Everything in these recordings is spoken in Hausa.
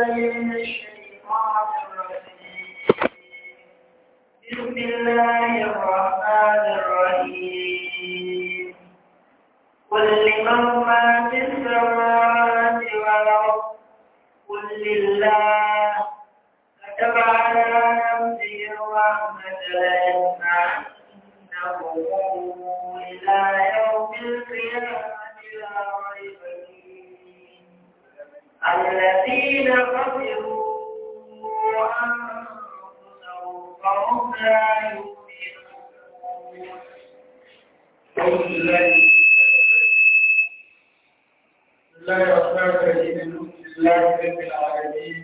من الشيطان الرجيم بسم الله الرحمن الرحيم قل لمن ما في السماوات والأرض قل لله كتب على نفسه الرحمة ليجمعنه إلى يوم القيامة لا ريب فيه الذين خسروا أنفسهم فهم لا يؤمنون أعوذ بالله بسم الله الرحمن الرحيم الحمد لله رب العالمين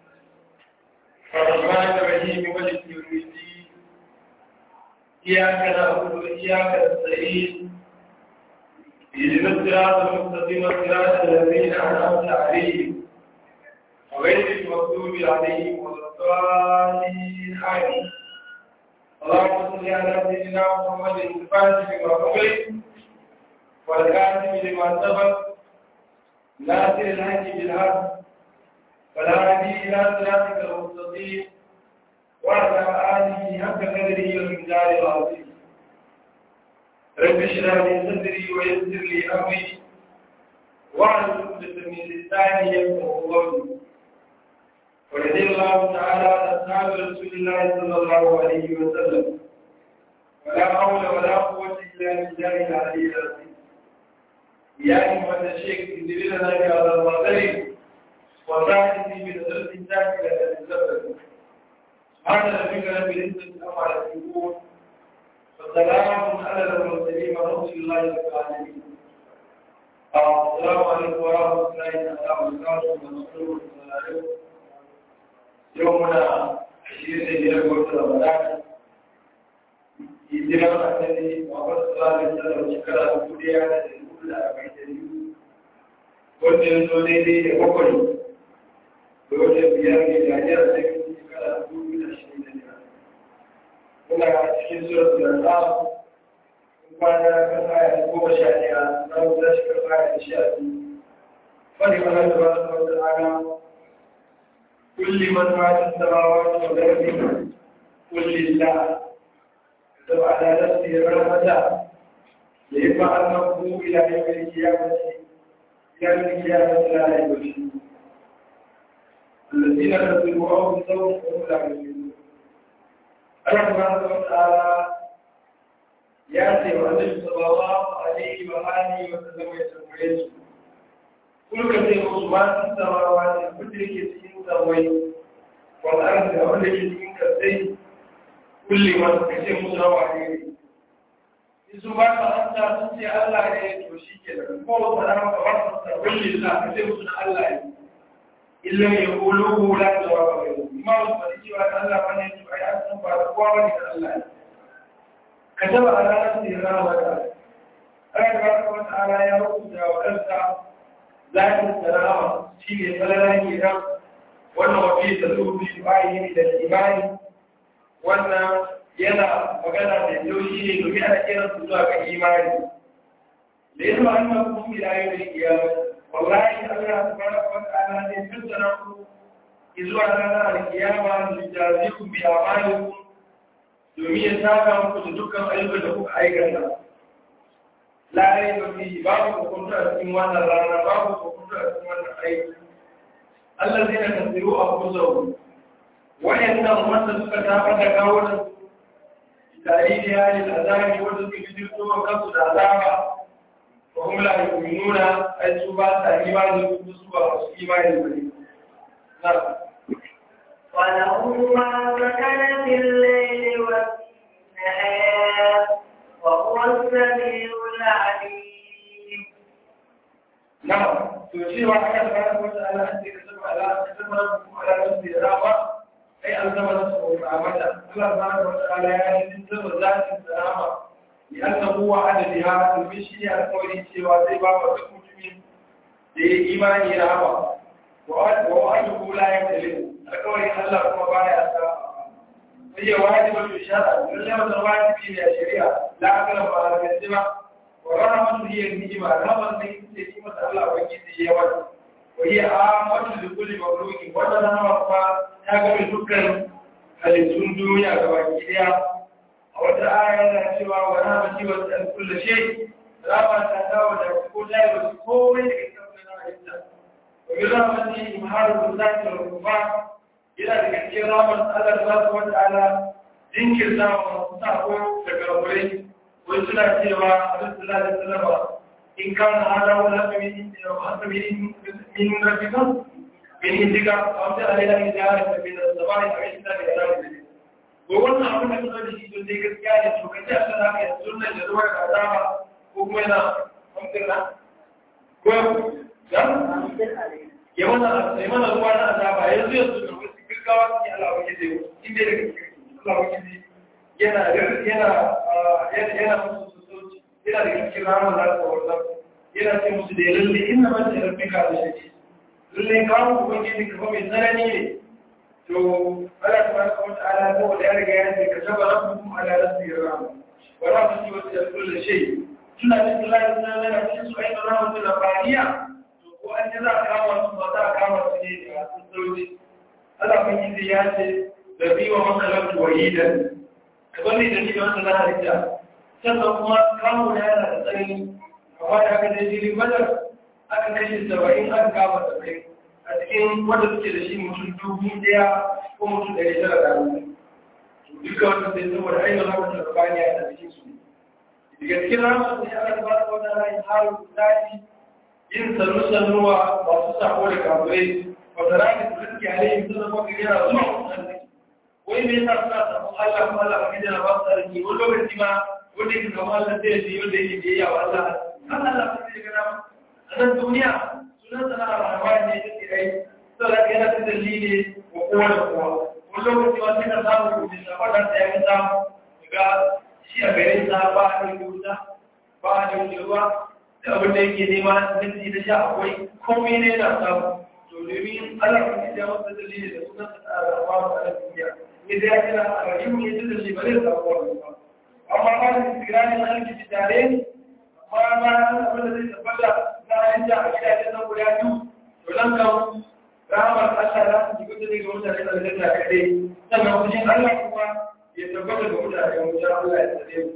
الرحمن الرحيم مالك يوم الدين إياك نعبد وإياك نستعين اهدنا الصراط المستقيم صراط الذين أنعمت عليهم غير المغضوب عليهم ولا الضالين آمين اللهم صل على سيدنا محمد الفاتح لما أغلق والكاتب لما سبق ناصر الحج بالحق ولا هدي إلى صراطك المستقيم وعلى آله حق قدره والمقدار العظيم رب اشرح لي صدري ويسر لي أمري واحلل عقدة من لساني يفقهوا قولي ورضي الله تعالى عن أصحاب رسول الله صلى الله عليه وسلم ولا حول ولا قوة إلا بالله العلي العظيم يا أيها الشيخ انزل لنا بهذا الوطن وساعدني بنظرة ساكنة للزبد سبحان ربك رب العزة عما يصفون وسلام على المرسلين ورسول الله رب العالمين السلام عليكم ورحمة الله تعالى وبركاته ونصره وسلامه يومنا عشرين سنة قلت رمضان hijirar annabi Muhammad sallallahu alaihi wasallam shekara dubu ɗaya da ɗari hudu da arba'in da biyu wanda ya zo daidai da bakwai da wata biyar ne da ajiyar da ya shekara dubu biyu da ashirin da biyar muna cikin surat da ta kwana kan aya goma sha ɗaya za mu tashi kan aya sha biyu fadi mana da ba su wata ana كل من ما في السماوات والأرض قل لله كتب على نفسه الرحمة ليجمع المقبول إلى يوم القيامة إلى يوم القيامة لا ريب فيه الذين كذبوا أو بصوم وهم لا يؤمنون الله سبحانه وتعالى يأتي وأنزل صلى الله عليه وآله وسلم يسمعه كل كثير ما في السماوات مدرك samai wal'arzi a wanda ke cikin kasai kulle masu kashe musu rawa ne su ba ta hanta sun ce Allah ne to shi ke da kowace rama ba su sa kulle za a kashe musu na Allah ne illa ya kulu hula da wa ba mai ma wasu ba cewa da Allah ba ne to ai an san ba da kowa wani da Allah ne ka taba a ranar da ya rama wata ana ga wata ala ya rubuta wa kansa zafin sarama shi ne falala ke nan wannan wafi da zubi bayi da imani wannan yana magana da yaushi ne domin ana kiran su zuwa ga imani da yasa an ma kuma ila yau da kiyama wallahi Allah subhanahu wa ta'ala ne tattara ku zuwa ranar alkiyama da jazikum bi amalikum domin ya saka muku da dukkan ayyukan da kuka aikata la raiba fi babu hukunta a cikin wannan rana babu hukunta a cikin wannan aiki الذين كذبوا أنفسهم وإنهم من تكتاب تكاونا بتأييد أهل الأذان وجدوا يجدوا وكسوا العذاب وهم لا يؤمنون أي سبا تأيمان يكون سبا إيمان البريد نعم وله ما سكن في الليل والنهار وهو السميع العليم نعم تشير على سبحانه وتعالى أن تكتب على كتب ربكم على نفسه الرحمة أي ألزم نفسه الرحمة الله سبحانه وتعالى يعني تنزل ذات السلامة لأنه وعد بها المشي القولي سوى سيبا وتكون من لإيمان رحمة ووعده لا يختلف القولي الله كما بايع هي واجبة الشرع لما الواجب في الشريعة لا أقل على الكذبة ورحمة هي النجمة رحمة هي نجمة الله وجيد يوم wani a wata da kuli mauluki wannan nama kuma ta gami dukkan halittun duniya ga baki daya a wata aya yana cewa wa rahama ci wa tsan kullu shay rama ta dawo da ko dai ba komai da kake na halitta wa bi rahmati imharu zati wa rufa yana da cikin rahmar Allah subhanahu wa ta'ala jinkirta wa sako da karburai wai suna cewa Abdul sallallahu alaihi wasallam in kana hada wala min min min rabbika min indika aw ta alaina min jahara min as-sama'i aw inna bi alamin ko wannan abin da kuma da shi don dai gaskiya ne to kace Allah zaka yi sunna da zuwa da azaba ko kuma yana kamfirna ko dan ya mana ya mana ruwa na azaba yanzu yanzu da wasu gaggawa ne Allah ya yi inda daga Allah ya yi yana yana yana musu sauci yana da cikin rahama da ta wannan yana ce musu da lalle inna ma ta rabbika da shi lalle kawo ubangiji ka fa mai tsanani ne to Allah tabaraka wa ta'ala ko da ya riga ya ce ka saba rabbukum ala nafsihi rahma wa rahmatu wa kullu shay tuna da Allah ya sanar da cikin su ayyukan rahmatu da bariya to ko an ji za a kama su ba za a kama su ne da sun sauci Allah ubangiji ya ce da bi wa makalatu wahidan wani da ni da wanda na halitta sannan kuma kawo da yana da tsanani amma da aka dai jiri badar aka kashe saba'in aka kama saba'in a cikin wanda suke da shi mutum dubu daya ko mutum ɗari tara da hannu duka wanda sai saboda ainihin ramar da bani a cikin su daga cikin ramar da ya aka ba su wata rayu haru daji yin sannu-sannuwa masu sako da kafirai wata rayu da suke alayhi suna maka yana zuwa mutane wai me yasa suna samun Allah kuma Allah ba da ba su sarki wani lokaci ma wanda yake kamar Allah sai ya wanda yake da yawa Allah kan Allah ba zai gana a nan duniya sunan sana rahman ne yake kai saboda yana da dalili wa kowa da kowa wani lokaci ma sai ka samu kuɗi da fada da ya samu ga shi a garin sa ba a da wuta ba a da ruwa da abin da yake nema minti da sha akwai komai ne na samu to domin Allah ba ya masa dalili da sunan sana rahman a duniya إذا كان الرجيم يدل لبلد أقوال أما قال استقرار مالك الجدارين ما ما الذي تبدا لا ينجح إلى جنة ولا يوم ولم كن رحمة الله يقول لي قلت لك الذي تكلي سمع وجه الله هو يتبدا بقول لك يوم جاء الله يستدين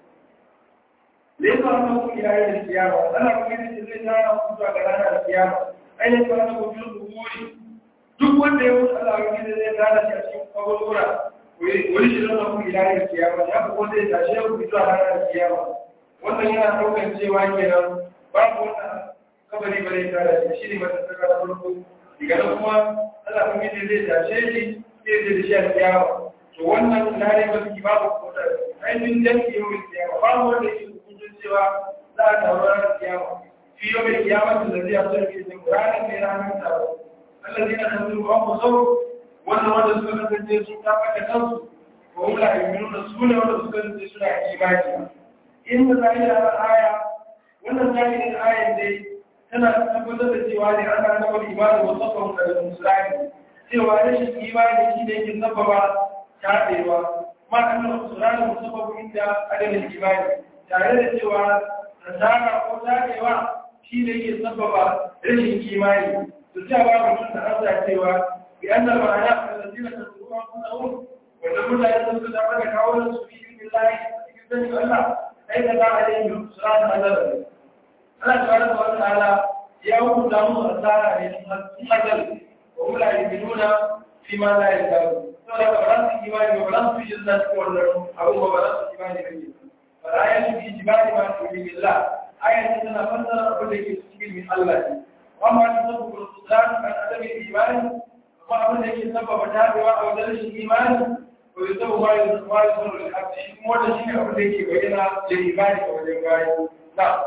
ليس أنه إلى يوم القيامة أنا أقول لك إن أنا أقول لك أنا القيامة أين كان وجود الظهور duk wanda ya wuce Allah wani da zai gane shi a cikin kwakwalwura wani shi zama kuma ilayen kiyama ya fi wanda ya tashe ku fito a ranar kiyama wannan yana ɗaukar cewa kenan babu wanda kabari ba zai tara shi shi ne mata saka na farko daga nan kuma Allah kuma yadda zai tashe shi zai zai da shi a kiyama to wannan lare ba su babu kodar ainihin danki yau mai kiyama babu wanda yake hukuncin cewa za a taru ranar kiyama fi yau mai kiyama da zai a sarki da ranar mai ranar taro الذين خسروا أنفسهم وأن وجد سنة الجيسون تابعك خمس وهم لا يؤمنون السنة ولا سنة الجيسون إيمانها إن ذلك الآية وأن ذلك الآية دي tana tabbatar da cewa ne ana nabar imani wa sabon da musulani cewa rashin imani shi ne yake sababa taɗewa ma an nuna musulani musabbabin inda adadin imani tare da cewa nasara ko taɗewa shi ne yake sababa rashin imani تجاه mutum da Allah cewa bi annal ma'ana allazina tasawwa anfusahum wa lam yasawwa da aka kawo su fi billahi cikin sanin Allah ai da ba alaihi subhanahu wa ta'ala Allah subhanahu wa ta'ala ya hukunta mu asara ne sun hadal wa hum la yu'minuna fi ma la yaqulu saboda ba za su imani ba za su yi jinna cikin wannan abu ba za su imani ba ne ba za ya shi jibali ma su yi billah ayat tana fassara abin da ke cikin min Allah ne وما تسبب الخذلان عن عدم الايمان وما ابن يجي سبب تابع او درس الايمان ويسبب ما ما يصير للحق شيء مو ده شيء ابن يجي بينا للايمان او للغايه لا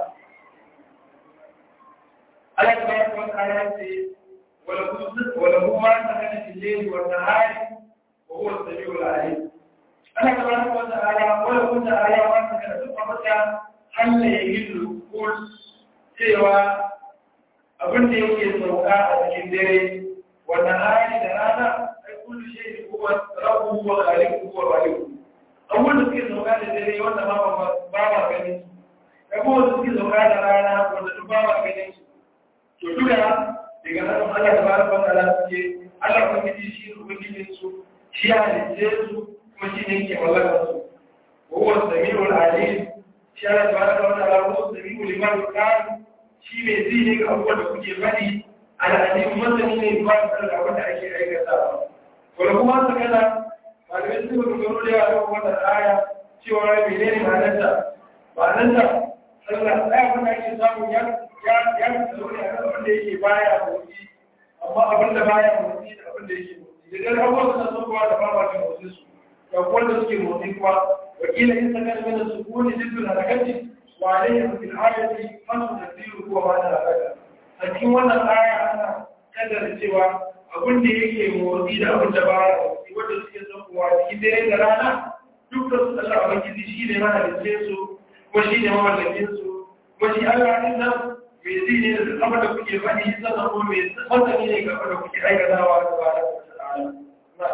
الله تبارك وتعالى وله وله ما سكن في الليل والنهار وهو السميع العليم الله تبارك وتعالى وله تعالى ما سكن في قبضه هل يجد كل سوى abin da yake sauka a cikin dare wanda hali da rana ai kullu shay da kuwa rabu wa khaliqu wa khaliqu abin da suke sauka da dare wanda ma ba ba gani da kuma da suke sauka da rana wanda duk ba ba gani to duka daga nan Allah ta bada wata ala suke Allah ubangiji shi ne ubangijin su shi ya halice su kuma shi ne yake mallakar su wa huwa samiul alim shi Allah ta bada wata ala huwa samiul liman kan shi mai ji ne ga abubuwan da kuke faɗi al'alim masani ne ba da da wanda ake aikata wanda kuma su kana malamai su ga gano da yawa wannan aya cewa menene ma'anarta ma'anarta sallah ɗaya wanda ake samu ya ya ya tsaro ne a abin da yake baya motsi amma abin da baya motsi da abin da yake motsi da dan abubuwan suna son kowa da ba ta motsi su ga wanda suke motsi kuma wakila in saka da mana sukuni jiddul harakati wa alayhi fil ayati hasu tadiru huwa ma da haraka a cikin wannan aya ana kaddara cewa abin da yake motsi da abin da baya motsi wanda suke son kowa cikin dare da rana dukkan su Allah ubangiji shi ne mahalicce su kuma shi ne mamallakin su kuma shi Allah din nan mai zai ne da abin da kuke faɗi sannan kuma mai masani ne ga abin da kuke aikatawa da ba da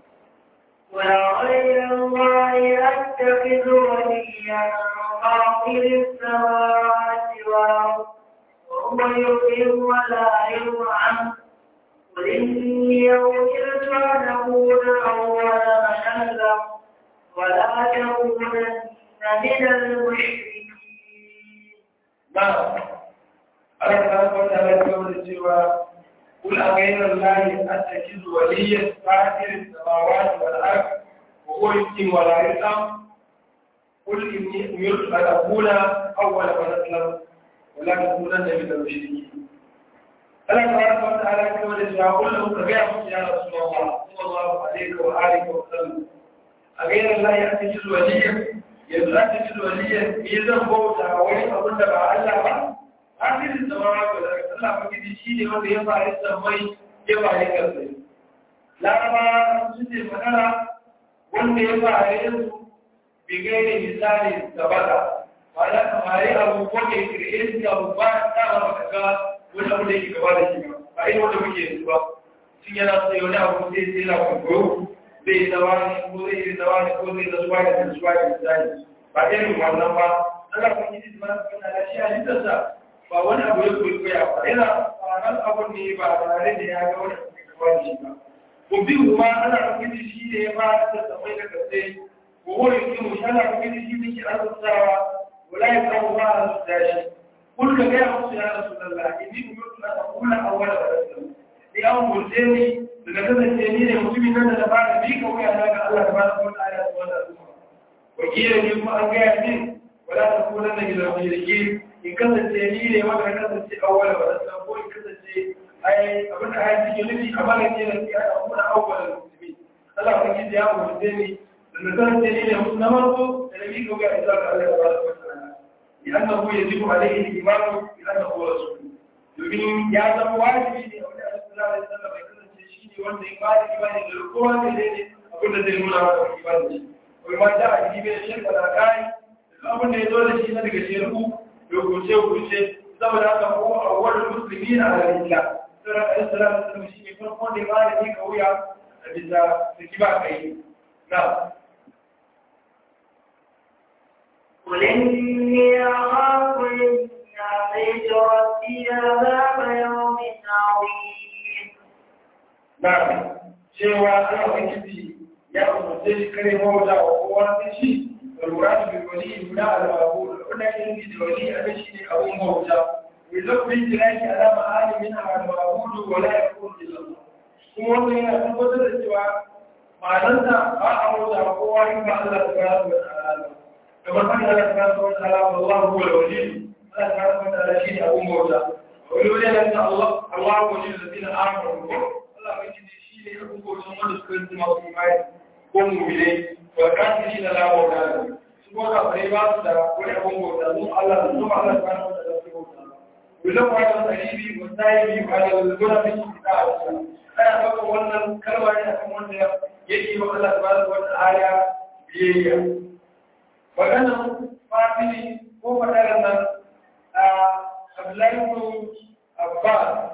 وغير الله أتخذ وليا فاطر السماوات والأرض وهو يحيي ولا يطعم قل إني أمرت أن أكون أول من أسلم ولا تكونن من المشركين نعم Allah ta wata ala ta wata cewa kul a gairar lahi an ta kizu waliyyar fatirin samawati wal ard wa huwa yutim wa la yusam kul inni umirtu an akuna awwala man aslam wa la takunanna min al-mushrikeen Allah ta wata ala ta wata cewa kul lahu ka gaya musu ya rasulullah sallallahu alaihi wa alihi wa sallam a gairar lahi an ta kizu waliyyar yanzu an ta kizu waliyyar me zan bauta wani abin da ba Allah ba asirin zama ga daga Allah magidi shi ne wanda ya fara sammai ya fara kasai laraba su ce magana wanda ya fara yanzu bigai ne misali gabata ba da kamari abu ko ke kirkiri su abu ba ta ba baka ga wani abu da yake gaba da shi ba ba irin wanda muke yanzu ba sun yana so ya wani abu sai sai na kwakwaro zai yi zawa ne ko zai yi zawa ne ko zai zasuwa ne da zasuwa ne misali ba irin wannan ba Allah magidi su ba su kana da shi a littarsa ba wani abu ya kwaikwaya ba yana faran abun ne ba tare da ya ga wani abu da kawai shi ba ko bi kuma ana kwaikwaya shi ne ya fara da tsamai da kasai ko wani kin mu ana kwaikwaya shi ne ke arzutawa wala ya kawo ba a su dashi kun ka gaya musu ya rasu lalla inni kuma tuna ta kula a wani rasu ni an murje ni daga kasance ni ne mutumin nan da na fara bi ka wuya na ga Allah da ba su wata aya su wannan al'umma wakilin ni kuma an gaya min wala ta kuna na gidan mulki in kasance ni ne wanda na kasance awwala wa rasul ko in kasance ai abin da ayi cikin nufi a bala ne da ya a kuma awwala musulmi Allah ya kiji ya mu da ni da kasance ni ne mutum na farko da nabi ko ga isa ga Allah subhanahu wa ta'ala ya annahu yajibu alayhi al-iman bi annahu rasul domin ya zama wajibi ne a wani Allah sallallahu alaihi wasallam ya kasance shi ne wanda ya ba da imani da kowa ne ne abin da zai nuna maka imani ko ma da a jibe shirka da kai abin da ya zo da shi na daga shirku rubuce-rubuce saboda haka ko a wadda musulmi na halarila sauran ɗan sauran musulmi shi ne farko da ma da ne ka wuya a bisa suki ba kai na قل إني أخاف إن عصيت ربي عذاب يوم عظيم na cewa ana wakilci ya umarce shi kare mawuta wa kowa sai shi والمراد بالولي هنا المعبود هنا ينجي الولي هذا شيء أبو موجة ويلقي الجلاش على معاني منها المعبود ولا يكون إلا الله kuma wannan yana tabbatar da cewa ma'anarsa ba a mota ba kowa in ba Allah ta gara wa ta'ala kamar kan Allah ta gara wa ta'ala Allah huwa al-wali Allah ta gara wa ta'ala shine abun bauta wani wani yana ta Allah Allah huwa al-ladina amanu Allah mai shi ne abun bauta wanda suka yi masu imani ko mu'minai والكافرين لا مولى لهم سبحانه قريبات ولا أبو موسى الله ثم الله سبحانه وتعالى ولو على القريب والسائب على الغنى في الكتاب أنا أقول أن كلمة أكون من يجي الله سبحانه وتعالى بيئة وكان فاطمي هو مثلا عبد الله بن عباس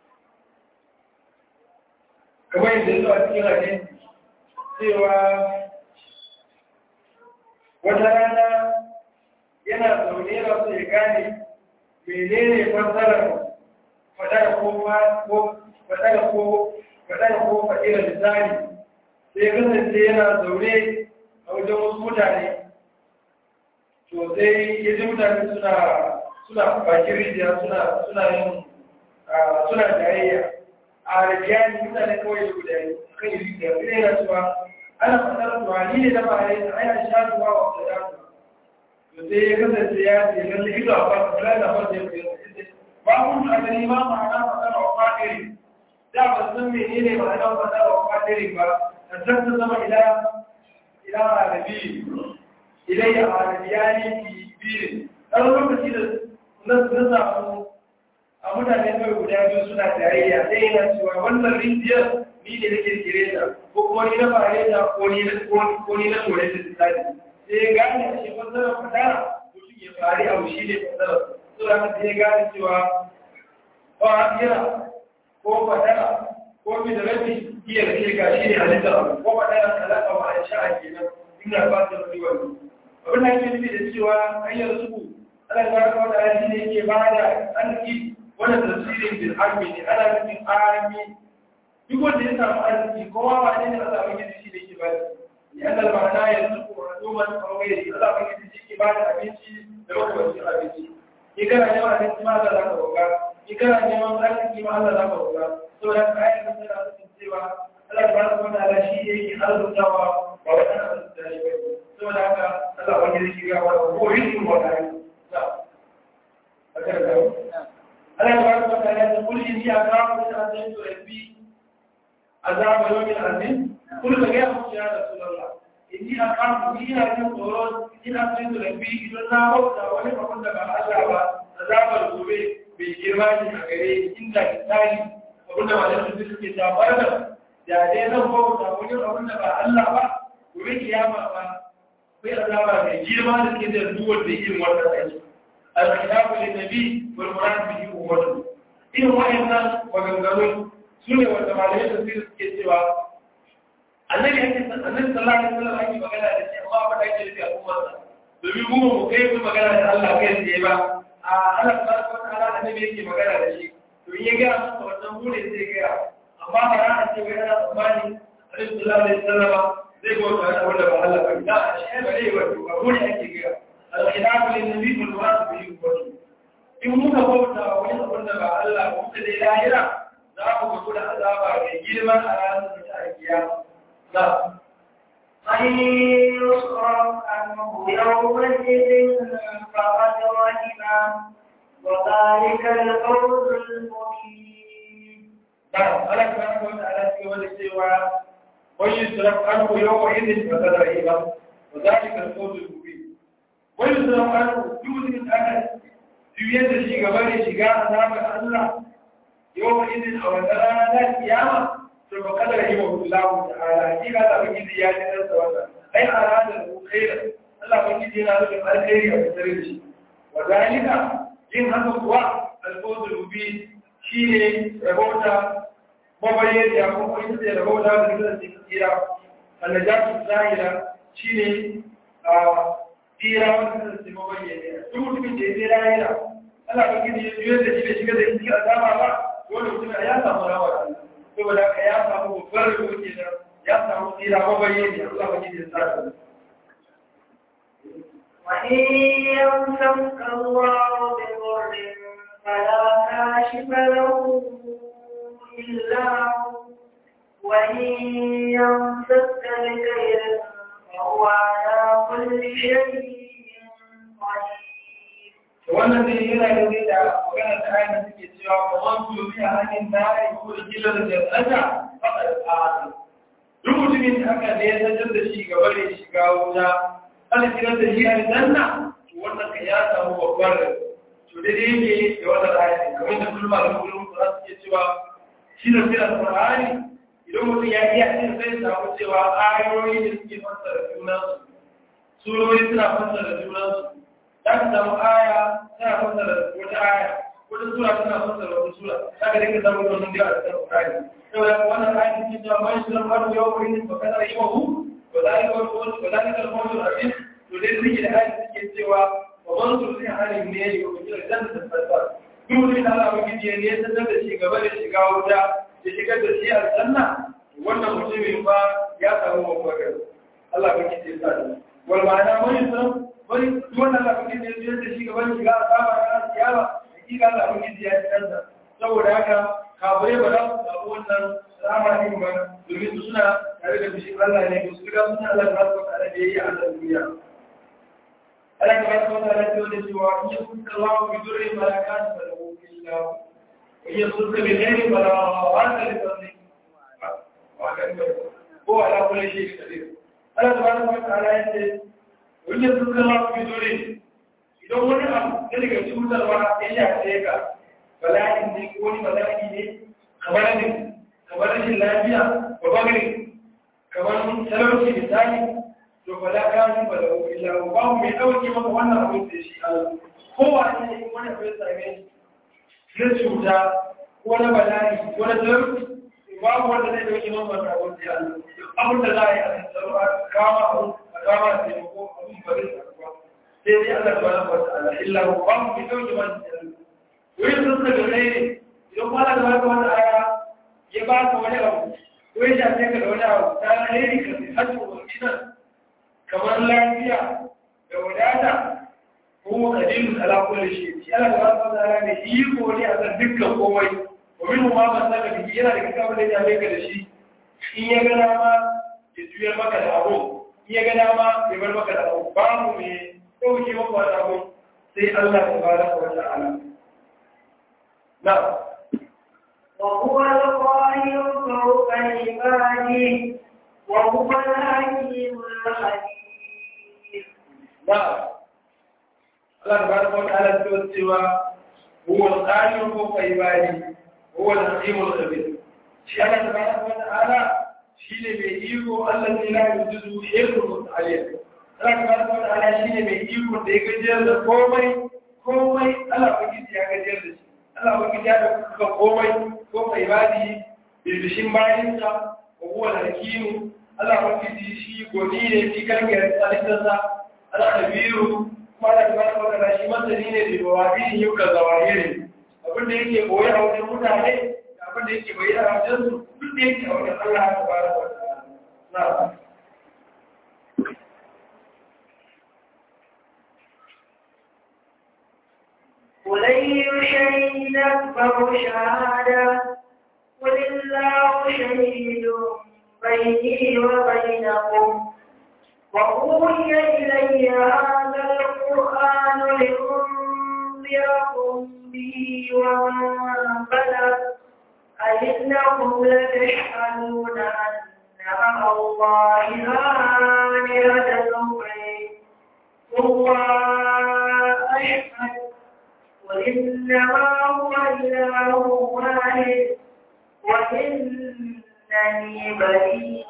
كما يدل على الحديث cewa wata rana yana zaune yana so ya gane menene fassarar fadara ko ko fadara ko fadara ko fadira misali sai ya kasance yana zaune a wajen wasu mutane to sai ya ji mutane suna suna bakin rijiya suna suna yin suna jayayya a rajiyani mutane kawai da guda kan yi rijiya sai yana cewa ana fasar tuwa ni ne da ba a yi ana sha tuwa wa wata da to sai ya kasance ya ce lalle ido a fasa kula da fasa ya fiye ba kun a gani ma ma'ana fasar wa fadiri da ba san menene ma'ana fasar wa fadiri ba a san ta zama ila ila arabi ilayya arabiyani fi biyu ɗan lokaci da na samu a mutane kawai guda biyu suna tarayya sai yana cewa wannan rijiyar ni ne na kirkire ta ko kuma ni na fare ta ko ni na ko ni na tore ta tsari sai ya gane a shi fasarar fadara mutum ya fari abu shi ne fasarar so da sai ya gane cewa ba kira ko fadara ko mi da rabi iya da kirka shi ne halittar abu ko fadara talaka ma a sha'a kenan ina ba ta rabi wannan abin da ake nufi da cewa hanyar suku ana ga wanda ya ne ke ba da arziki wannan tafsirin bil armi ne ana nufin armi duk wanda ya samu arziki kowa ba ne Allah ba gidi shi ne ke ba ya Allah ba na ya suku wa doman kawai Allah ba gidi shi ke ba da abinci da lokacin abinci ni kana neman abinci ma Allah za ka roƙa ni kana neman arziki ma Allah za ka roƙa saboda ka ayyukan da suna nufin cewa Allah ba da wanda Allah shi ne yake arzutawa ba wani arzuta shi ba saboda haka Allah ba gidi shi ga wani ko yin wa kai ألا تبارك وتعالى تقول إني أخاف من أن ربي عذاب يوم عظيم قل لك يا يا رسول الله إني أخاف من أن تقول إن أخاف ربي إذا لا موت ولا فقد عذاب عذاب الغرب بالجرمان أغري إن الإنسان وقلنا ما لم تسكت تابعنا da dai zan bauta wani abin da ba Allah ba gobe kiyama ba sai azaba mai girma da ke da duwar da yin wannan aiki الخلاف للنبي والمراد به أمته إن وإن وغنغنون سنة والتمالية تصير كسوا النبي النبي صلى الله عليه وسلم أي مقالة التي الله قد أجل في أمته domin mu mu kai mu magana da Allah kai tsaye ba a Allah subhanahu wataala annabi yake magana da shi to in ya ga masa wannan mu ne zai ga amma ba ran ce wai ana tsammani Annabi sallallahu alaihi wasallam zai go ta wanda ba Allah ba da shi ba ne ba mu ne ake ga الخلاف للنبي والمراد به الوجه in muka bauta wani abin da ba Allah ba muka dai lahira za mu ga kuma azaba mai girma a ranar da ta kiyama na من يصرف عنه يومئذ فقد رحمه وذلك الفوز المبين نعم أنا كمان قلت على سوى السوى ويصرف عنه يومئذ فقد رحمه وذلك الفوز المبين wani suna faru duk da aka juyar da shi gaba da shiga a zaɓar Allah yau ma izin a wata rana ta kiyama to ba kada yi wa kullahu ta'ala hakika da baki da ya ji dan sa wannan ai a ranar ku khaira Allah baki da yana nufin alkhairi a fitar da shi wa zalika yin haka kuwa alfawzul mubin shine rabauta mabayyana ya kuma ita ce rabauta da kiran tsira annajatu zahira shine a tsira wanda zai zama bayyane duk mutumin da ya tsira yana ana ba gidi ya juyar da shi da shiga da shi a dama ba wani mutum ya samu rawa saboda ka ya samu babbar rabo ke nan ya samu tsira mabayyane Allah ba gidi ya sa ta وإن يمسك الله بضر فلا كاشف له إلا هو وإن يمسك بخير فهو على كل شيء قدير wannan zai yana da zai da magana ta ayyana suke cewa kuma su yi a hannun na ya ko da kila da jannata faɗa da tsari duk mutumin da aka ne ya sanar da shi gaba da shiga wuta ana kiran da shi a janna to wannan ka ya samu babbar to da dai yake da wannan ayyana kamar da kullum da kullum za su ke cewa shi da sai alƙur'ani idan mutum ya iya cin sai samu cewa ayoyi da suke fassara junansu surori suna fassara junansu za ka samu aya tana fassara wata aya wata sura tana fassara wata sura za ka dinga samun wannan da a cikin Qur'ani saboda wannan aya take cewa man shi lam arju yawma idin fa kana yahu wa zalika al-qawl wa zalika al-qawl al-azim to dai suke da aya take cewa wa man tursi halin ne ya yi wa jannatin fasar duk da Allah ba gidi ne sanar da shi gaba da shiga wuta ya shigar da shi aljanna wannan mutumin ba ya samu mafakar Allah ba gidi ya sa wal ma'ana mai san wani duk wanda Allah ba gidi ya da shi gaba da shiga azaba ran kiyama hakika Allah ba gidi ya tsanda saboda haka kafirai ba za su samu wannan rama din ba domin su suna tare da bishin Allah ne su riga suna Allah ta su tare da yayi a duniya Allah ta baraka wa ta'ala ce da cewa in yakunta Allah bi durri malakat fa lahu illa wa yasurka bi ghairi fala wa'ada li fadli ko ala kulli shay'in qadir Allah ta baraka wa ta'ala ya ce in yakunta Allah bi durri idan wani abu da daga cutarwa ya shafe ka bala'in ne ko wani bala'i ne kamar ne kamar rashin lafiya ba bagare kamar talauci misali to ba da ka yi ba da illa ba mu mai dauke maka wannan abin da shi Allah kowa ne ne wani abin same shi na cuta ko na bala'i ko na talauci babu wanda zai dauke maka wannan abin da Allah abin da za a yi a tsaro a kama abin a kama da taimako abin ba zai tsaro ba sai dai Allah subhanahu wa ta'ala illa ba mu mai dauke wannan Allah wai sun daga ne idan kwana da wata wata aya ya ba ka wani abu ko ya shafe ka da wani abu ta alheri ka sai hajji wa gidan kamar lafiya da wadata ko kadilu ala kulli shi shi Allah da wata wata ne iko ne a kan dukkan komai wa min ma ban saka biki yana da kaka da ya ka da shi in ya ga dama ya juyar maka da abu in ya ga dama ya bar maka da abu babu mai dauke maka wani abu sai Allah tabaraka wa ta'ala نعم وهو القاهر فوق عباده وهو الحكيم الخبير نعم الله تبارك وتعالى يقول سوى هو القاهر فوق عباده هو الحكيم الخبير شيء الله تبارك وتعالى شيء بيجيبه الذي لا يجوز حفظه عليه Allah tabaraka wa ta'ala shine mai iko da ya gajiyar da komai komai Allah ubangiji ya gajiyar da shi Allah wani ya da kuka komai ko mai badi birbishin bayansa ko kuwa hakimu Allah wani shi goni ne shi kan ga tsalitarsa Allah kabiru kuma Allah tabaraka wa ta'ala shi masani ne da wadi yau ka zawahiri abin da yake koyi a wajen mutane da abin da yake bayyana a wajen su duk da yake a wajen Allah tabaraka wa ta'ala na'am ولي شيء أكبر شهادة قل الله شهيد بيني وبينكم وأوحي إلي هذا القرآن لأنذركم به ومن بلغ أئنكم لتشهدون أن مع الله آلهة أخرى والله أشهد وإنما هو إله واحد وإنني بريء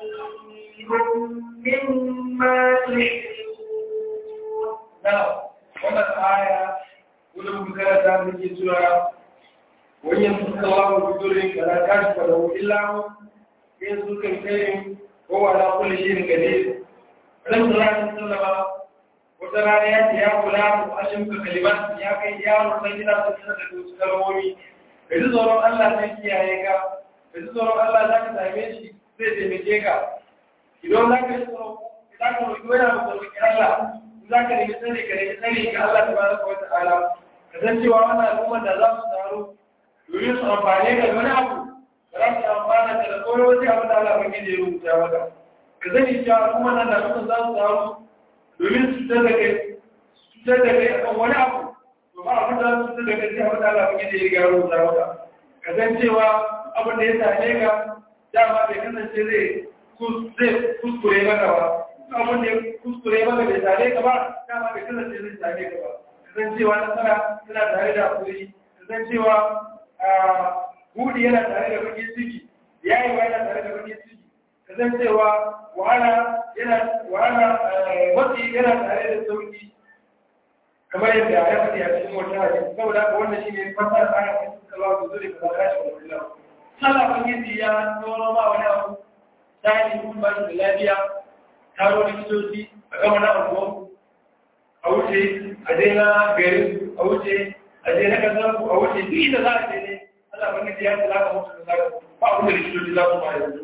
مما تشركون نعم wannan aya wani bukara ta muke cewa wani yanzu suka lawo bidurin da na kashi ba da wani lawo yin su kan kai ko wala kulli shi ne gade ran sallallahu sallama wata rana ya ce ya kula mu ashin ka kalimat ya kai yaro sai gida su tsara da wasu kalmomi da ji tsoron Allah zai kiyaye ka da ji tsoron Allah za ka same shi zai taimake ka idan za ka yi tsoro za ka roƙi wani abu da roƙi Allah za ka nemi tsari ka nemi tsari ga Allah ta baraka wa ta'ala ka san cewa wannan al'ummar da za su taru domin su amfane ka da wani abu da za su amfana ka da koyo wani abu da Allah bai ya rubuta maka ka sani cewa al'ummar nan da suka za su taru domin su cutar da kai su cutar da kai akan wani abu to ba abin da za su cutar da kai sai abin da Allah bai ya riga rubuta maka ka san cewa abin da ya same ka dama bai kasance zai kuskure maka ba abin da ya kuskure maka bai tare ka ba dama bai kasance zai tare ka ba kasancewa nasara tana tare da hakuri kasancewa hudi yana tare da bakin ciki yayi wa yana tare da bakin ciki kasancewa wahala yana wahala wasi yana tare da sauki kamar yadda ya faɗi a cikin wata hadisi saboda haka wannan shine fasara ayat da suka ba su zuri ka zaka shi wallahi Allah bangiji ya tsoro ma wani abu tsari kun ba shi da lafiya taro likitoci a gama na abuwan a wuce a daina gari a wuce a je na kasar ku a wuce duk inda za a je ne Allah ban ya ce za ka mutu da za ka ba abin da likitoci za su ma yanzu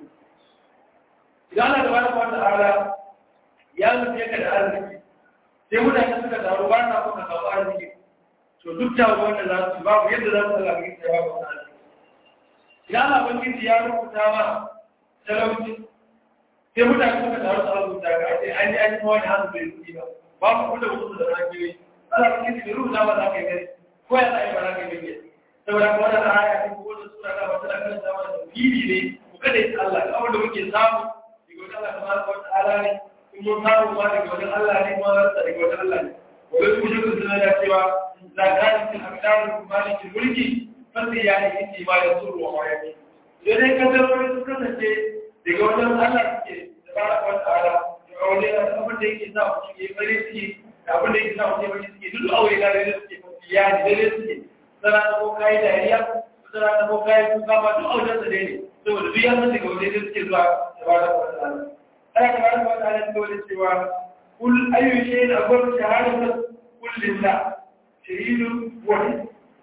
idan Allah da bada wata ala ya nufi ka da arziki sai mutane suka taru ba na kuma samu arziki to duk da wanda za su babu yadda za su Allah ya ba ku arziki idan Allah ban ya rubuta ma talauci sai mutane suka taru su rubuta ga ake an yi an yi wani hannu bai rubuta ba ba ku da wasu da rakiyoyi Allah ban bai rubuta ba za ka yi gari ko ya sa yi ba za ka yi gari saboda kuma wannan aya ta ko da sura da wata da kan sama da fili ne ku kada yi Allah kawai da muke samu daga wajen Allah tabaraka wa ta'ala ne in mun samu ma daga wajen Allah ne kuma rasa daga wajen Allah ne wai su shi sun da cewa zakarin fil aqdar malikin mulki fasi ya yi inji ma ya suru wa mayaki sai dai kaddarori su kasance daga wajen Allah suke tabaraka wa ta'ala da wajen abin da yake sa mu cikin farin ciki da abin da yake sa mu cikin farin ciki duk aure da suke fasiya ne da suke sana ta ko kayi dariya sana ta ko kayi kuka ma duk auren sa ne saboda duk yanzu daga waje da suke zuwa da ba da wata ala ana ka bada wata ala ta wajen cewa kul ayyu shay'in akbar shahadatu kul lillah shahidun wahid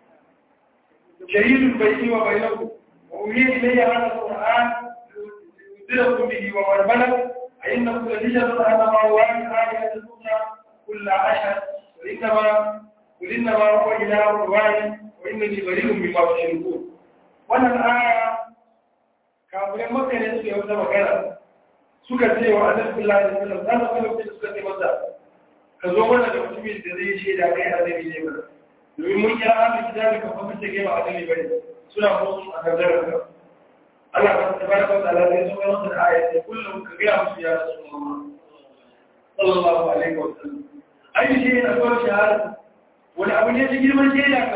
shahidun bayni wa bainakum wa uhiya ilayya hadha alquran yudirakum bihi wa man balagh أئنكم لتشهدون أن مع الله آلهة أخرى كل عشر وإنما قل إنما هو إله واحد وإنني بريء مما تشركون wannan aya kafirin maka ne suke wata magana suka ce wa annabi sallallahu alaihi wasallam za su kai suka ce masa ka zo mana da mutumin da zai shaida kai annabi ne mana domin mun kira ahli kitabi ka fa kace kai ba annabi bane suna musu a nazarin ka Allah ba ta baraka da Allah sai suka masa da aya sai kullum ka ga musu ya rasulullah sallallahu alaihi wasallam ayi shi ne akwai shahada wani abu ne ta girman shaida ka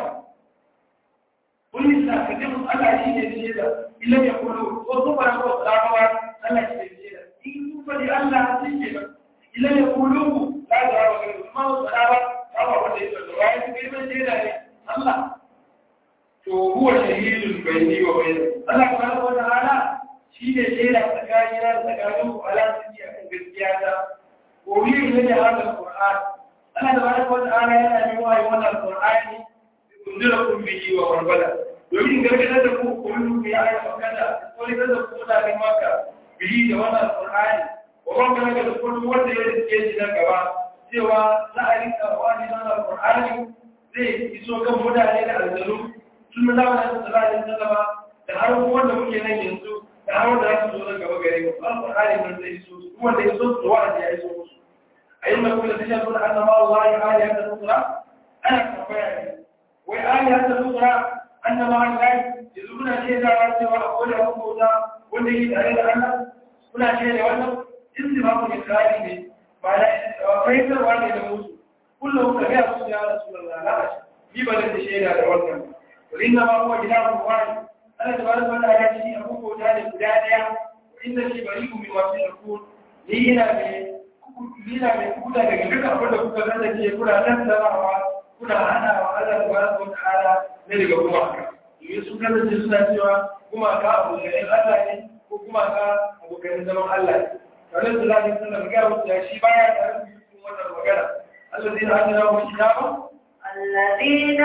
wani sa ka ji musu Allah shi ne shaida illa ya kullu ko su fara ko tsarawa Allah shi ne shaida in su fadi Allah shi ke ba illa ya kullu la da wa ga kuma su tsarawa ba wanda ya tsaro ya ji girman shaida ne Allah to huwa shahidun bayni wa bayni Allah subhanahu wa ta'ala shi ne shaida tsakanin da tsakanin ku ala sirri akan gaskiya ta ko yi ne da hadal Qur'an Allah subhanahu wa ta'ala yana yi wa wannan Qur'ani kunzirakum bihi wa warbala domin gargadar da ku kullu bi ayat makata ko ne da ku da kai maka bihi da wannan Qur'ani wa warbala da kullu wanda ya rike shi nan gaba cewa za a rika wani wannan Qur'ani zai iso kan mutane da aljaru tun da zamanin sallallahu alaihi wasallam da har wanda muke nan yanzu da har wanda za su zo nan gaba gare mu Al-Qur'ani mun zai iso su wanda ya so su wa'azi ya iso musu أئنكم لتشهدون أن مع الله آلهة أخرى أنا كفاية وآلهة أخرى أن مع الله يزورون شيء لا سوى أقول لهم موسى والذي تعالى أن هنا شيء وأنه انتباه إسرائيل معنى فيسر واحد موسى كلهم كبير يا رسول الله لا أشهد في بلد شيء لا وأنه وإنما هو إله واحد أنا تبارك وتعالى شيء أبوك وتعالى بداية وإن شيء بريء مما تشركون لي هنا yana mai kuda daga duka abin da kuka zanta ke kuna nan zamawa kuna hana wa Allah da baraka wa ta'ala ne daga gumaka domin sun kasance suna cewa gumaka abokanin Allah ne ko gumaka abokanin zaman Allah ne tare da zai sanar ga wasu ya shi baya tare da cikin wannan magana Allah zai hana na mu kitaba الذين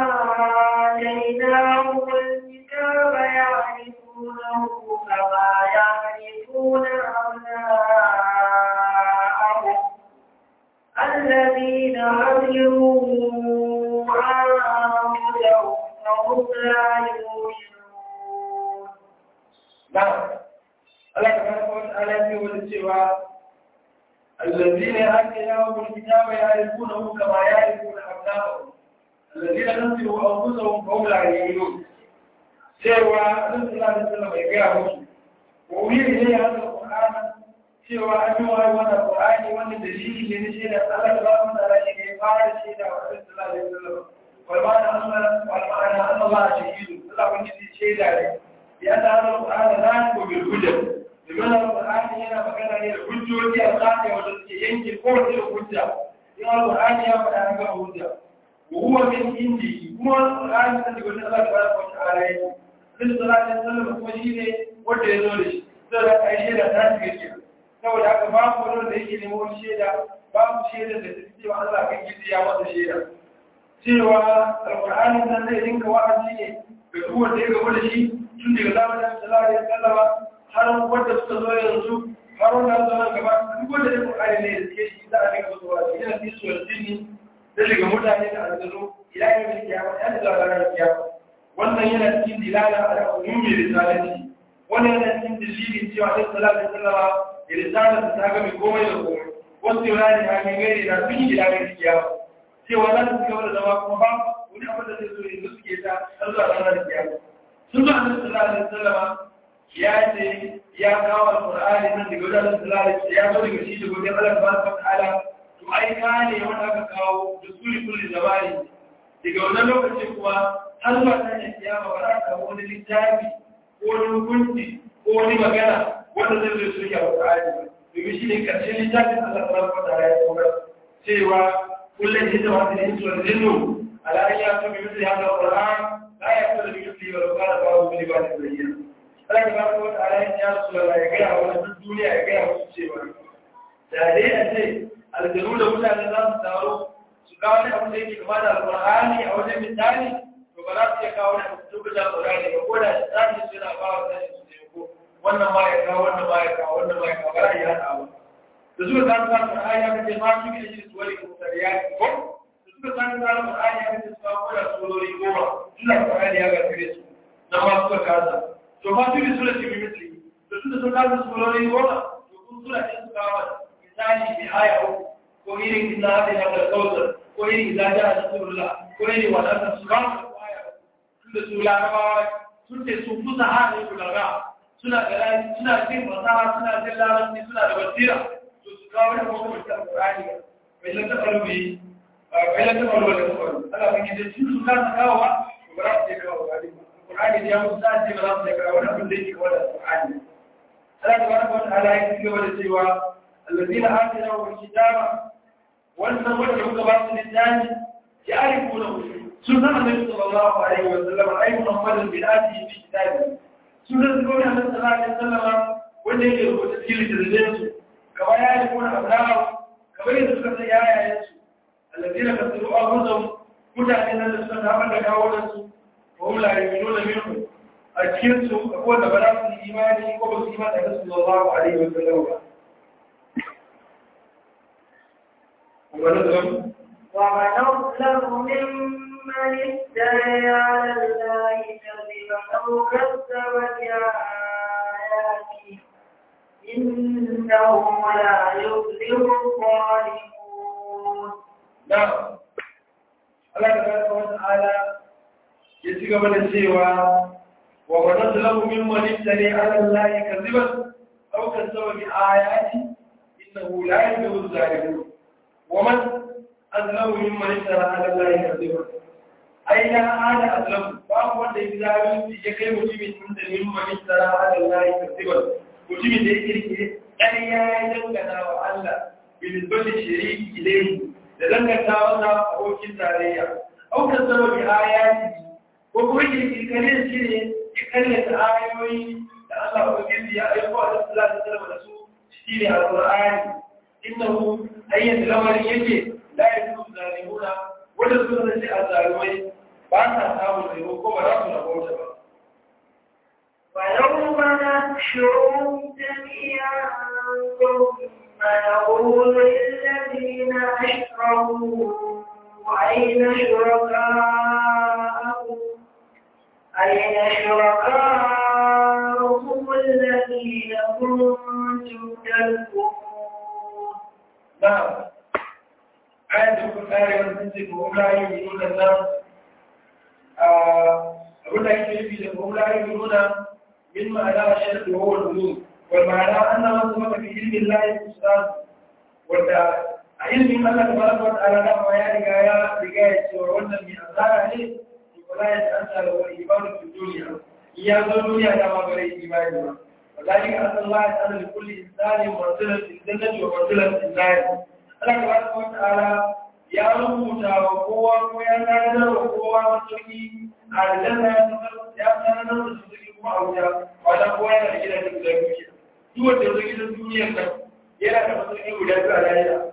آتيناهم الكتاب يعرفونه كما يعرفون أبناءهم الذين هجروا أنفسهم فهم لا يؤمنون نعم الله سبحانه وتعالى يقول سوى الذين آتيناهم الكتاب يعرفونه كما يعرفون أبناءهم الذين خسروا أنفسهم فهم لا يؤمنون سوى النبي صلى الله عليه وسلم يقول وأولي إليه هذا القرآن cewa an yi wani wani ƙwa'ani wani dalili ne na shaida Allah da ba mu da shi ne fara shaida wa Annabi sallallahu alaihi wasallam wal ma'ana Allah wal ma'ana Allah shahidu Allah wani shi shaida ne ya da Al-Qur'ani la ko bil hujja domin Al-Qur'ani yana magana ne da hujjoji a tsaka wanda suke yanke ko wace hujja in Al-Qur'ani ya faɗa an ga hujja wa huwa min indi kuma Al-Qur'ani da daga Allah tabaraka wa ta'ala yake Annabi sallallahu alaihi wasallam kuma shine wanda ya zo da shi sai da kai shaida ta shiga kenan saboda haka babu wani da yake nemo wani shaida babu shaida da ta cewa Allah kan gizi ya masa shaida cewa alƙur'ani nan zai rinka wa'azi ne ga duk wanda ya gaba da shi tun daga zamanin sallallahu alaihi wasallam har wanda suka zo yanzu har wanda zo nan gaba duk wanda ya Qur'ani ne da ke shi za a rinka zuwa shi yana fi su jinni da daga mutane da aljanu ila yau da kiyama ya da ranar kiyama wannan yana cikin dilala ala ummi risalati wannan yana cikin dalili cewa Allah sallallahu alaihi wasallam ya risala ta ga mai komai da komai wasu yurani ha mai gairi na sun yi ila yau da kiyama cewa za su gaba da zama kuma ba wani abin da zai zo yanzu suke ta har zuwa ranar kiyama sun zo annabi sallallahu alaihi wasallam ya ce ya kawo alqur'ani nan daga wajen Allah sallallahu alaihi ya zo daga shi da godin Allah subhanahu wataala to ai ka ne wanda aka kawo da suri kulli zamani daga wannan lokacin kuma har zuwa nan kiyama ba za ka samu wani littafi ko wani hukunci ko wani magana wanda zai zo su yi alqur'ani domin shi ne karshen littafin Allah subhanahu wataala ya kawo cewa kullum jinda wata da insu wal jinnu ala an yatu bi mithli hadha alquran la yaqulu bi mithli wa law kana ba'du bi libadin bayyana Allah ta baraka wata ala ya rasu da ya gaya wa duk duniya ya gaya wasu cewa da dai a ce aljanu da mutane za su taro su kawo wani abu da yake kama da alƙur'ani a wajen misali to ba za su iya kawo wani abu duk da alƙur'ani ba ko da tsari su yana ba wa sani su taimako wannan ma ya kawo wannan ma ya kawo wannan ma ya kawo ba za a yi haɗa ba da suka san sa alƙur'ani ya kace ma su gina shi su wani kuma ya ko da suka san sa alƙur'ani ya kace su kawo da surori goma tun da alƙur'ani ya gagare su na ma suka kasa to ma su bi sura ce misli to tunda sun kasa surori goma to kun sura ce su kawo misali bi aya uku ko irin inna hadi na kautsar ko irin idza jaa nasrullah ko irin wadanda su kawo ko aya tunda su larabawa sun ce sun fusa hali kulaga suna da suna jin fasaha suna jin larabci suna da basira to su kawo da kuma ta alqur'ani bai lan ta alwi bai lan ta alwi da kuma Allah bai ji su kasa kawo ba ba za su je kawo ba القرآن اليوم سألت من ربك ولا أقول لك ولا القرآن ألا تبارك وتعالى يكتب ولا سوى الذين آتناهم الكتاب وأنهم وجهوا كباس الإنسان يعرفونه سنة النبي صلى الله عليه وسلم أي محمد بالآتي في كتابه سنة النبي صلى الله عليه وسلم wanda yake rubuta cikin littattafansu kamar ya yi kuna abrawa kamar yadda suka san yayayensu allazina kasiru abuzan mutane nan da suka tabar da kawo da su وهم لا يؤمنون منه أكيد أقول بلاس الإيمان قبل الإيمان أن صلى الله عليه وسلم ونظلم ومن أظلم ممن افترى على الله كذبا أو كذب بآياته إنه لا يفلح الظالمون نعم الله تبارك وتعالى ya ci gaba da cewa wa wadda zalamu min walittare ala Allah kaziban aw kazzaba bi ayati innahu la yuhibbu zalimin wa man azlamu min walittare ala Allah kaziban ai la hada azlamu babu wanda ya zalunci ya kai mutumin da min walittare ala Allah kaziban mutumin da ya kirkire ƙarya ya dangana wa Allah bil bali shari'i ilayhi da danganta wasa abokin tarayya aw kazzaba bi ayati ko kuma kirkirin shi ne ya karyata ayoyi da Allah Ubangiji ya aiko a cikin Allah da da su shi ne Al-Qur'ani innahu ayyan lamarin yake la yakunu zalimuna wanda su da shi azzalumai ba ta samu zai ko ba za su rabota ba ويوم نحشرهم جميعا ثم نقول للذين أشركوا أين شركاءهم أين شركاءهم الذين كنتم تذكرون نعم آية البخاري والمسلم وهم لا يؤمنون الناس أقول لك في وهم لا يؤمنون من معنى الشرك وهو الوجود والمعنى أن من ثبت في علم الله الأستاذ wanda a ilimin Allah ta baraka wata ala da ma ya riga ya riga ya cewa wannan mai azara ne to kula ya an sa da wani ibadu fi duniya in ya zo duniya da ma bare imani ba wallahi an Allah ya tsara kulli insani manzilan fil jannati wa manzilan fil nar Allah ta baraka wata ala ya rubuta wa kowa ko ya tanadar wa kowa masauki a aljanna ya tanadar da su kuma a wuta wata kowa yana da gidajen guda biyu duk wanda ya zo gidan duniyar nan yana da matsayi guda biyu a lahira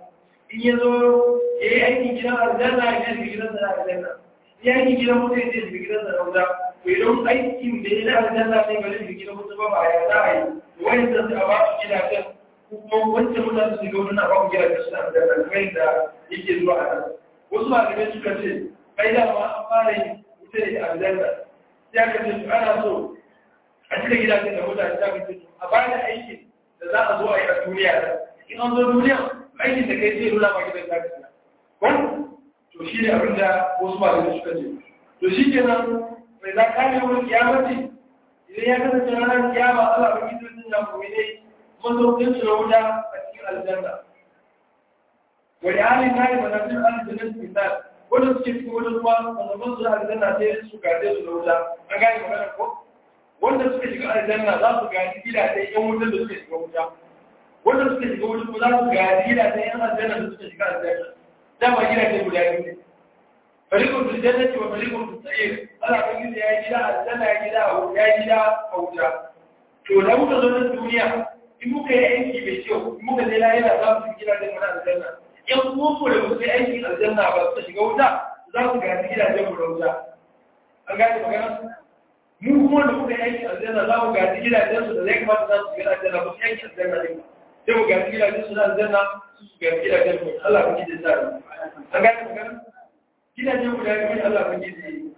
in ya zo ya yi aikin gidan aljanna ya shiga gidansa na aljanna ya yi gidan mutum ya shiga gidansa na wuta to idan aikin da ya na aljanna ne ba zai shiga gidan mutum ba ba ya za a yi wani da su a ba su gidajen kuma wancan mutane su shiga wuta na ba ku gidajen suna aljanna kamar yadda yake zuwa a nan wasu malamai suka ce ai da ma an fara yin wuta da aljanna ya ka ce ana so a cika gidajen da mutane ta ka ce a bayan aikin da za a zo a yi a duniya in an zo duniya aikin da kai zai nuna ma gidan za ka ci ko to shi ne abin da wasu malamai suka ce to shi ke nan mai za ka ne wani kiyamati idan ya kasance ranar kiyama Allah ba gidan sun ya kuma ne masaukin su na wuta a cikin aljanna wani halin kare manafin aljanna misal wanda suke cikin wajen ruwa mazaban su na aljanna sai su gaje su na wuta an gane magana ko wanda suka shiga aljanna za su gaji gidajen yan wutar da suka shiga wuta wanda suka shiga wuta ko za su gaji gidajen yan aljanna da suka shiga aljanna dama gidajen guda biyu ne farikun fil jannati wa farikun fil sa'ir Allah kan gida ya gida aljanna ya gida ya gida a wuta to da muka zo na duniya in muka yi aiki mai kyau in muka je lahira za mu gida da mana aljanna yan uwanmu da muka yi aikin aljanna ba su shiga wuta za su gaji gidajen mu da wuta an gane magana mu kuma da muka yi aikin aljanna za mu gaji gidajen su da zai kamata za su shiga aljanna ba su yanki aljanna ne ba sai mu gaji gidajen su na aljanna su su gaji gidajen mu Allah ku gidi sa an gane magana gidajen guda biyu Allah ku gidi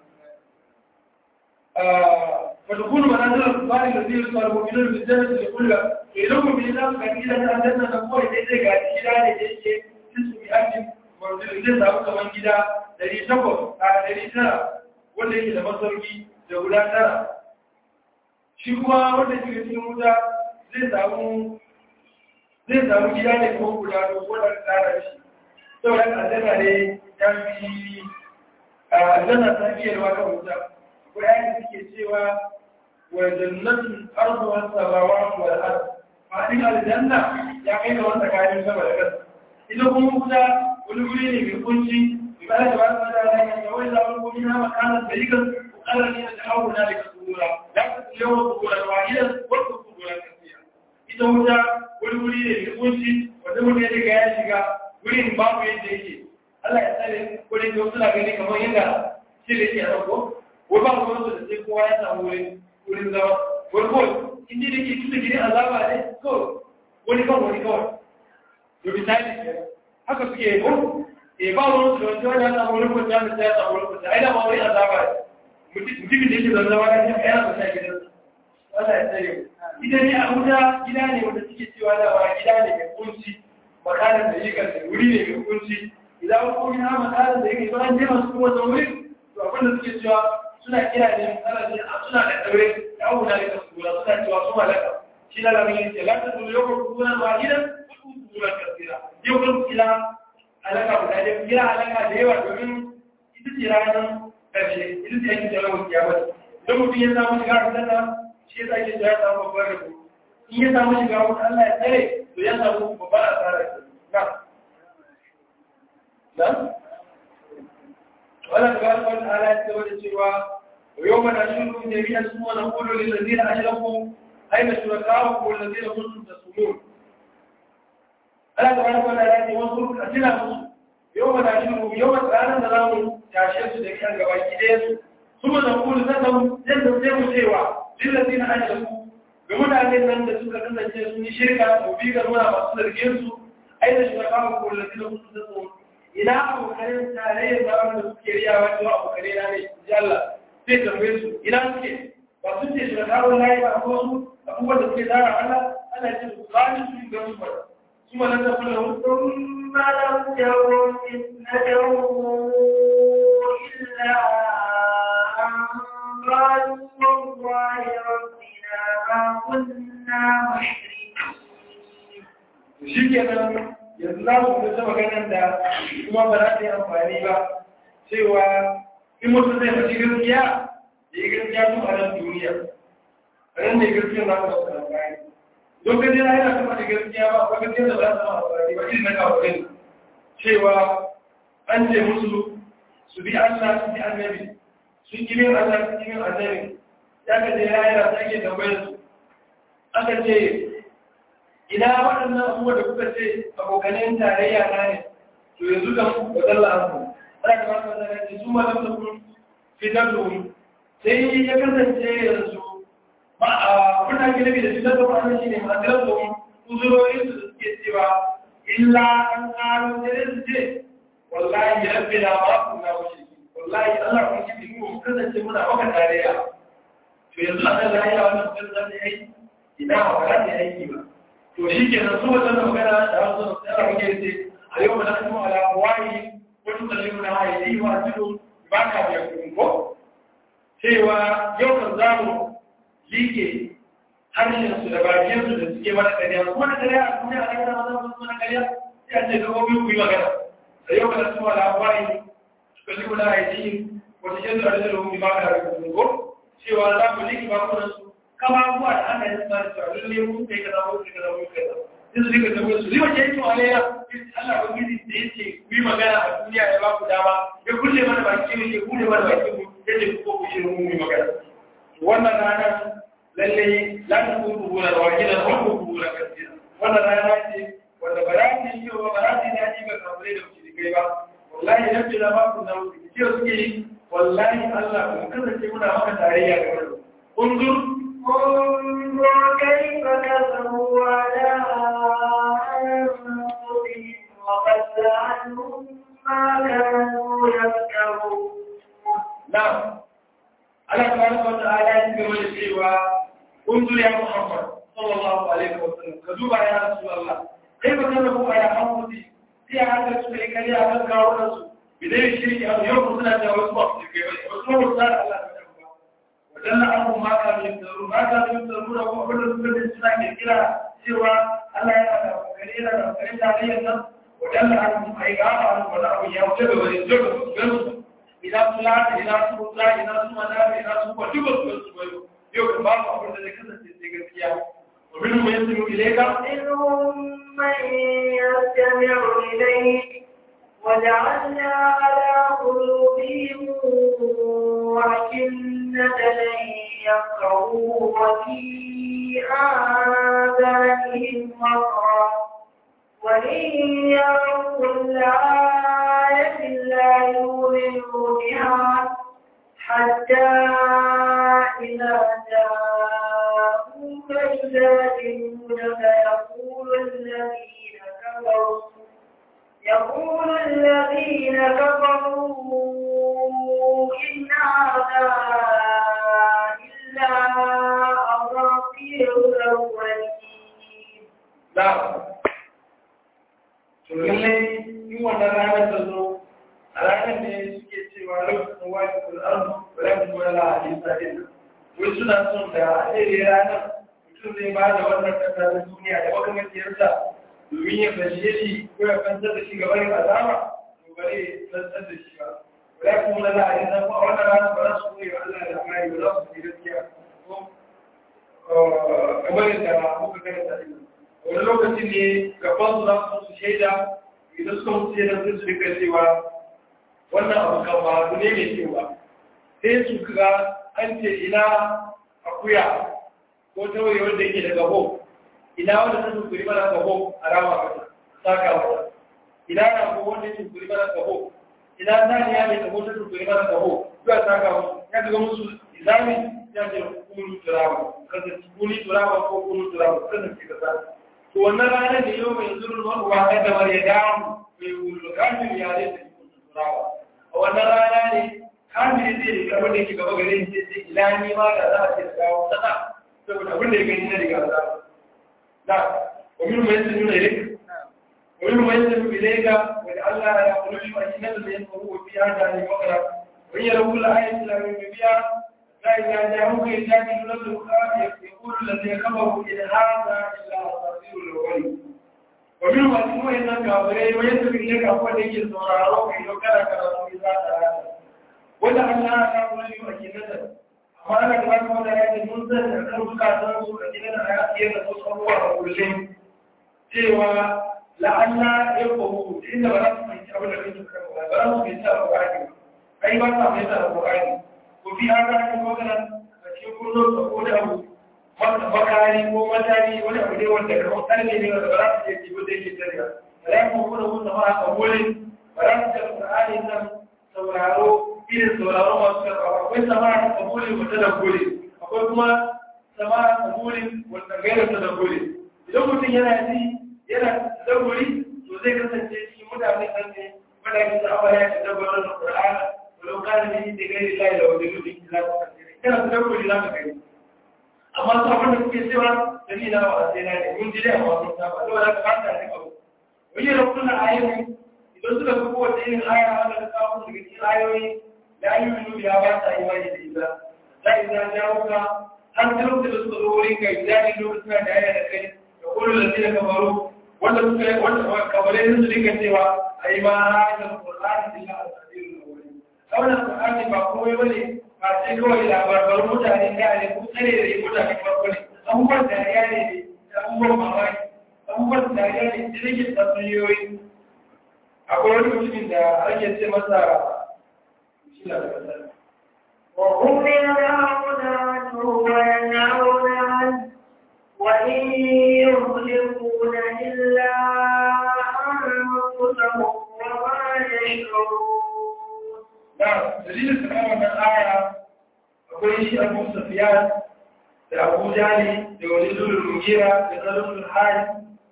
فتكون منازل الكفار الذين يطالبون بالجنة لكل إلهم بالله كان إلى أن أنزلنا نقول إذا قاعد إلى أن يجي تسمي أجل منزل إذا سأبقى من جدا دري شكر دري ترى wanda yake da masauki da guda tara shi kuma wanda ke cikin wuta zai samu zai samu gida ne ko guda da wadda tara shi saboda aljanna ne ya fi aljanna ta fiye da wata wuta ko ya suke cewa wa jannatin ardu was samawati wal ard fadin aljanna ya kai da wanda kayan sama da kasa ita kuma wuta wani guri ne mai kunci بما تبارك وتعالى وإذا ألقوا منها مكانا ضيقا وقال الذين دعوا ذلك صدورا لا تكن اليوم صدورا واحدا واذكر صدورا كثيرا ita wuta wani wuri ne mai kunci wanda mutum ya riga ya shiga wurin babu yadda yake Allah ya tsare ko da yau suna gani kamar yadda shi da yake a ɗauko ko ba ku wasu da sai kowa ya samu wurin wurin zama wani kawai in ji da ke tuta gidan azaba ne kawai wani kawai wani kawai to misali haka suke yi ko e ba wani su wanda wani ya samu wani kwanta da ta ya samu wani kwanta ai da ma wani azaba ne mutumin da yake zanzama ya ce ya kwanta gidan Allah ya tsare ita ne a wuta gida ne wanda suke cewa da ba gida ne mai kunci makalar da yake da wuri ne mai kunci idan ko ina makalar da yake ba an je masu kuma wannan wurin to abin da suke cewa suna kira ne ana ce suna da daure da abu da ka sura suna cewa su malaka shi na lamin yake la ta dole yau ko kuma gidan ko kuma kasira yau ko kila alaka guda ɗaya kira alaka da yawa domin ita ce ranar ƙarshe ita ce yankin jalawar kiyamar idan mutum ya samu shiga a sana shi ya sake ya samu babbar rabo in ya samu shiga wata Allah ya tsare to ya samu babbar asara na na wala tabaraka wa ta'ala ya tsawar da cewa wa yawma nashuru jami'an suma naqulu lil ladina ashraku ayna shuraka'ukum alladhina kuntum tasumun Allah ta baraka da rani wasu a tuna musu yau ma da shiru yau ma ranar da zamu tashe su da kan gaba ki ɗaya su kuma da kulu na san yadda sai mu cewa lillazi na ashraku ga mutanen nan da suka kasance sun yi shirka to bi ga nuna masu zargin su ai da shirka ko kullu da su da su ina abokan tarayyar da wanda suke riya wato abokan na ne ji Allah sai tambaye su ina suke ba su ce shirka wallahi ba ko su abubuwan da suke tara Allah ana ce su zani su ga su ba ثم لم تكن له ثم لم تكن فتنتهم إلا أن قالوا والله ربنا ما كنا مشركين shi kenan yanzu za su kusa maganar da kuma ba za ta yi amfani ba cewa in mutum zai faɗi gaskiya da yi gaskiya tun a nan duniya a nan ne gaskiya za su wasu amfani don gaji na yana kuma da gaskiya ba ba gaskiya da ba za su amfani ba irin na kawo cewa an ce musu su bi Allah su bi annabi sun yi min Allah sun yi min annabi ya ka je ya yana sake tambayar su aka ce ina waɗannan abubuwa da kuka ce abokanen tarayya na ne to yanzu kan wadalla abu ana da masu wadanda ce su ma da kun fitar da wuri sai ya kasance yanzu ba a kuna gina da fitar da wani shi ne masirar da wuri uzurorin su da suke cewa illa an ƙaro sai su ce wallahi rabbi na ba ku na wuce wallahi Allah kun ji mu kasance muna maka tarayya to yanzu a kan lafiya wannan mutum za ta yi ina ba za ta yi aiki ba to shi ke nan su wajen da magana da wasu da tsara muke ce a yau ba na kuma ala wayi wani tsalle mu na haye yi wa tudu ba ka biya kuɗin ko cewa yau kan za mu liƙe harshen su da bakin su da suke mana ƙarya su mana ƙarya a duniya a yana mazan su mana ƙarya sai a ce ga gobe ku yi magana a yau ba na kuma ala wayi tsalle mu na haye yi wata yanzu a rikin rumi ba ka biya kuɗin ko cewa za mu liƙe bakunan su kama abuwa da ana yin tsari cewa lalle mun kai kaza mun kai kaza mun kai kaza sai su rika tambayar su riwa ke yin alayya Allah ba gidi da yace ku yi magana a duniya ya ba ku dama ya kulle mana baki ne ya kulle mana baki mu yace ku ko ku shi mun yi magana wannan rana lalle la ta ku ku gura wa gidan ko ku ku gura kasira wannan rana ce wanda ba za ta yi ba ba za ta yi daɗi ga kafirai da kuke kai ba wallahi idan ce da ba ku na wuce ce suke yi wallahi Allah ku kasance muna maka tarayya ga wannan unzur انظر كيف كفروا على أنفسهم وضل عنهم ما كانوا يفترون نعم Allah tabaraka wa ta'ala ya gaba da cewa unzur ya Muhammad sallallahu alaihi wa sallam ka duba ya Rasulullah kai ba kana ko ya Muhammad sai ya haka su kai kariya kan kawo da su bidai shirki a yau kuma suna da wasu ba su kai ba wasu ba su da Allah ta ba wadalla abu ma ka min tsaro ma ka min tsaro da kuma wanda suka da suna ke kira cewa Allah yana da kare yana da kare tarayyar nan wadalla abu ai ga ba wani abu ya wuce da wani zuwa su gansu ina fulani ina su mutra ina su manami ina su kwa duk wasu wasu wayo yau kan ba mu abin da zai kasance sai gaskiya domin mu yanzu mu ilaika منهم من يستمع إليك وجعلنا على قلوبهم أكنة أن يفقهوا وفي آذانهم وقرا وإن يروا كل آية لا يؤمنوا بها حتى إذا جاءوك يجادلونك يقول الذين كفروا يقول الذين كفروا إن هذا إلا أساطير الأولين da to lallai in wannan ranar ta zo a ranar ne suke cewa lokacin wani kul'an ran wala hadisa din wai suna son da a ɗaya ranar mutum zai ba da wannan kasa ta duniya da makamaciyarsa domin ya fashe shi ko ya fantar da shi gaba yin azama to bare ya fantar da shi ba wala kuma wala hadisa ko a wannan ranar ba za su koyi wa Allah da amari ba za su yi gaskiya ko kamar yadda muka karanta din wani lokaci ne gaban su za su su shaida idan suka mutu shaida sai su rika cewa wannan abu kan ba abu ne mai kyau ba sai su ga an ce ina akuya ko tawaye wanda yake da gabo ina wanda ta tukuri mana gabo a rama kasa saka mata ina na ko wanda ya tukuri mana gabo ina saniya mai gabo ta tukuri mana gabo zuwa saka musu ya ga musu izami ya ce kunu turaba kasance kuni turaba ko kunu turaba kasance kasa to wannan ranar da yau mai zurun maruwa ta damar ya damu mai wulu kafin ya zai tafi kusurawa a wannan rana ne kafin zai rika abin da ke gaba gare shi sai ila ni ma da za a ce da kawo sana saboda abin da ya gani na riga za da wani mai sun nuna ilik wani mai sun nuna ilika wanda Allah ya kula shi a cikin da ya faru wa biya da ne makara wani ya rabu la'ayin islamin biya فإذا جاءوك يجادل لك يقول الذي كفروا إن هذا إلا أساطير الأولين ومنهم أسماء إنك أبري ويسر إليك أقوى لك الزرارو في لوكرة كرسول الله تعالى ولعلنا نقول لك أكيدة أما أنا كمان قول لك المنزل أكثر بكاتنا سوء أكيدة أكيدة تصور كلهم سوى لعلنا يفقهوا إن بلغت من أولا من تكرمها بلغت من تأخذ أي بلغت من تأخذ وفي هذا المثلا يكون تقول له makari ko matari wani abu ne wanda kamar karfe ne wanda ba za su iya jibo da yake tariya wala yaquluna hu sama'a qabulin wala yaquluna qur'ani nan sauraro irin sauraro masu karɓa akwai sama'a qabulin wata da gole akwai kuma sama'a qabulin wanda gaira ta da gole idan mutum yana ji yana da gole to zai kasance shi mutane kan ne mutane da awaya da dabbarar da qur'ani walau kana ne da gairi lai da wani lubi ila ka kasance kana da gole za ka gani amma su abin da suke cewa da ni na ba a sai na ne mun ji dai amma sun saba saboda ka fata ne abu wani da kullum ayoyi idan suka fi kowace irin aya wanda ta kawo daga cikin ayoyi da ayoyi ya ba ta imani da ita za a za jawo ka har ta lokacin da suka zo wurin kai jari lokacin da aya da kai da kullum da zai kamaru wanda suka yi wanda kamare su dinga cewa a yi ma hajjar ƙur'ani illa a sadirin da wani wannan ƙur'ani ba komai bane ba sai kawai labarbarun mutane da ne ko tsare da mutane farko ne abubuwan dariya ne da abubuwan mamaki abubuwan dariya ne da rike tatsuniyoyi akwai wani mutumin da ake ce masa shi na da kasar وهم ينهون عنه وينهون عنه وإن يهلكون إلا أنفسهم وما يشعرون da dalilin da kama wannan aya akwai shi abu safiyan da abu jali da wani zulul mugira da zalul hali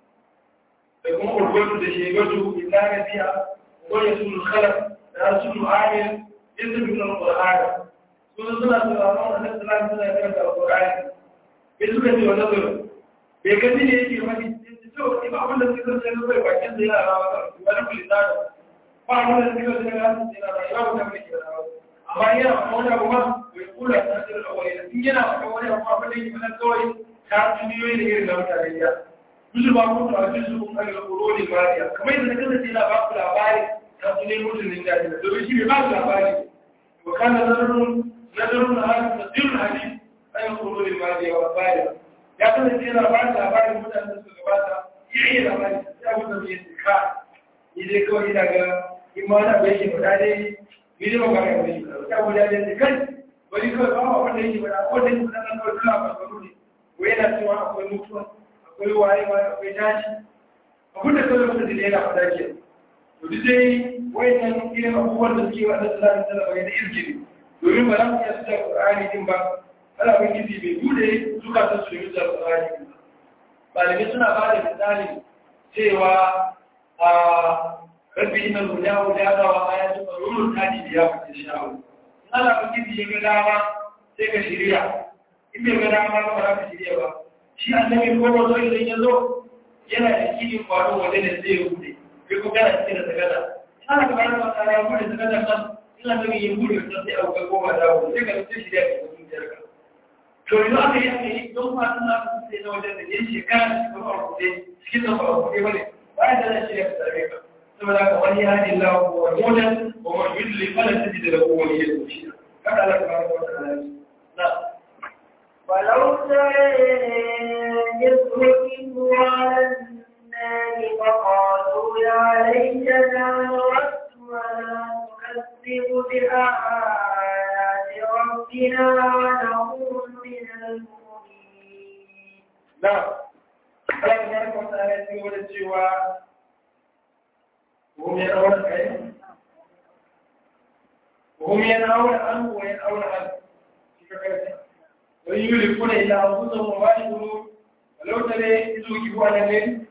da kuma urwatu da shegatu illa nabiya wani zulul khalaq da zulul amir yadda bin al-qur'an sun suna sauraron annabi sallallahu alaihi wasallam karanta al-qur'ani bai suka ce wannan zulul bai gani ne yake wani to ba abin da suka ce ne bai bakin da yana rawa wani kulisano ba abin da suka ce ne yana rawa da mai rawa amma yana maka wani abu ma bai kula ta ce da wani in yana maka wani abu ma bane yi mana kawai ta tuniyoyi da irin na mutane ya musu ba mutu a cikin sun kan alƙuro ne mariya kamar yadda na kasance yana ba ku labari ta tuniyoyi mutumin da ne domin shi bai ba ku labari wa kana nazarun nazarun na hadis da sirrin hadis an alƙuro ne mariya wa bariya ya kasance yana ba ku labarin mutanen da suka gabata ya iya labari sai abu da mai ka ni dai kawai ina ga in ma na bai shi faɗa dai ni ba ga ga shi ya guda da kai wani kawai ba wa wanda yake bada ko da yake bada kawai kula ba tsaro ne ko yana cewa akwai mutuwa akwai waye ma akwai tashi abin da kawai mutum da yana fada ke to duk dai wayannan irin abubuwan da suke wanda sallallahu alaihi wasallam ya da izgiri domin ba za mu iya suka Qur'ani din ba Allah ban gizi bai bude zukatan su da mutar Qur'ani malamai suna ba da misali cewa a rabbi inna huda huda ga wa ayatu qarurun hadi biya ku sha'u Allah ba kidi ya ga dama sai ka shirya in bai ga dama ba ba ka shirya ba shi annabi ko wato idan ya zo yana da kidi kwaro wanda ne zai bude kai ko kana cikin da tagada Allah ka baraka ta ya bude tagada kan ina da yin bude ta sai au ga goma da wuce sai ka sai shirya ka cikin jarka to yanzu aka yi aka yi don ma suna sai na wajen da yin shekara cikin ba ku dai cikin da ba ku dai bane ba da zan shirya ka tsare ka saboda ka wani hadi Allah ko wani ومن يدلي فلا تجد له وليا مرشدا هذا لك ما نعم ولو ترى يسرقوا على النار فقالوا يا ليتنا نرد ولا نكذب بآيات ربنا ونكون من المؤمنين نعم Allah ya kwanta ya ce wani cewa وهم ينهون عنه وهم ينهون عنه وينهون عنه ويولفون إلى أنفسهم وما يقولون ولو ترى إذ وجبوا على الليل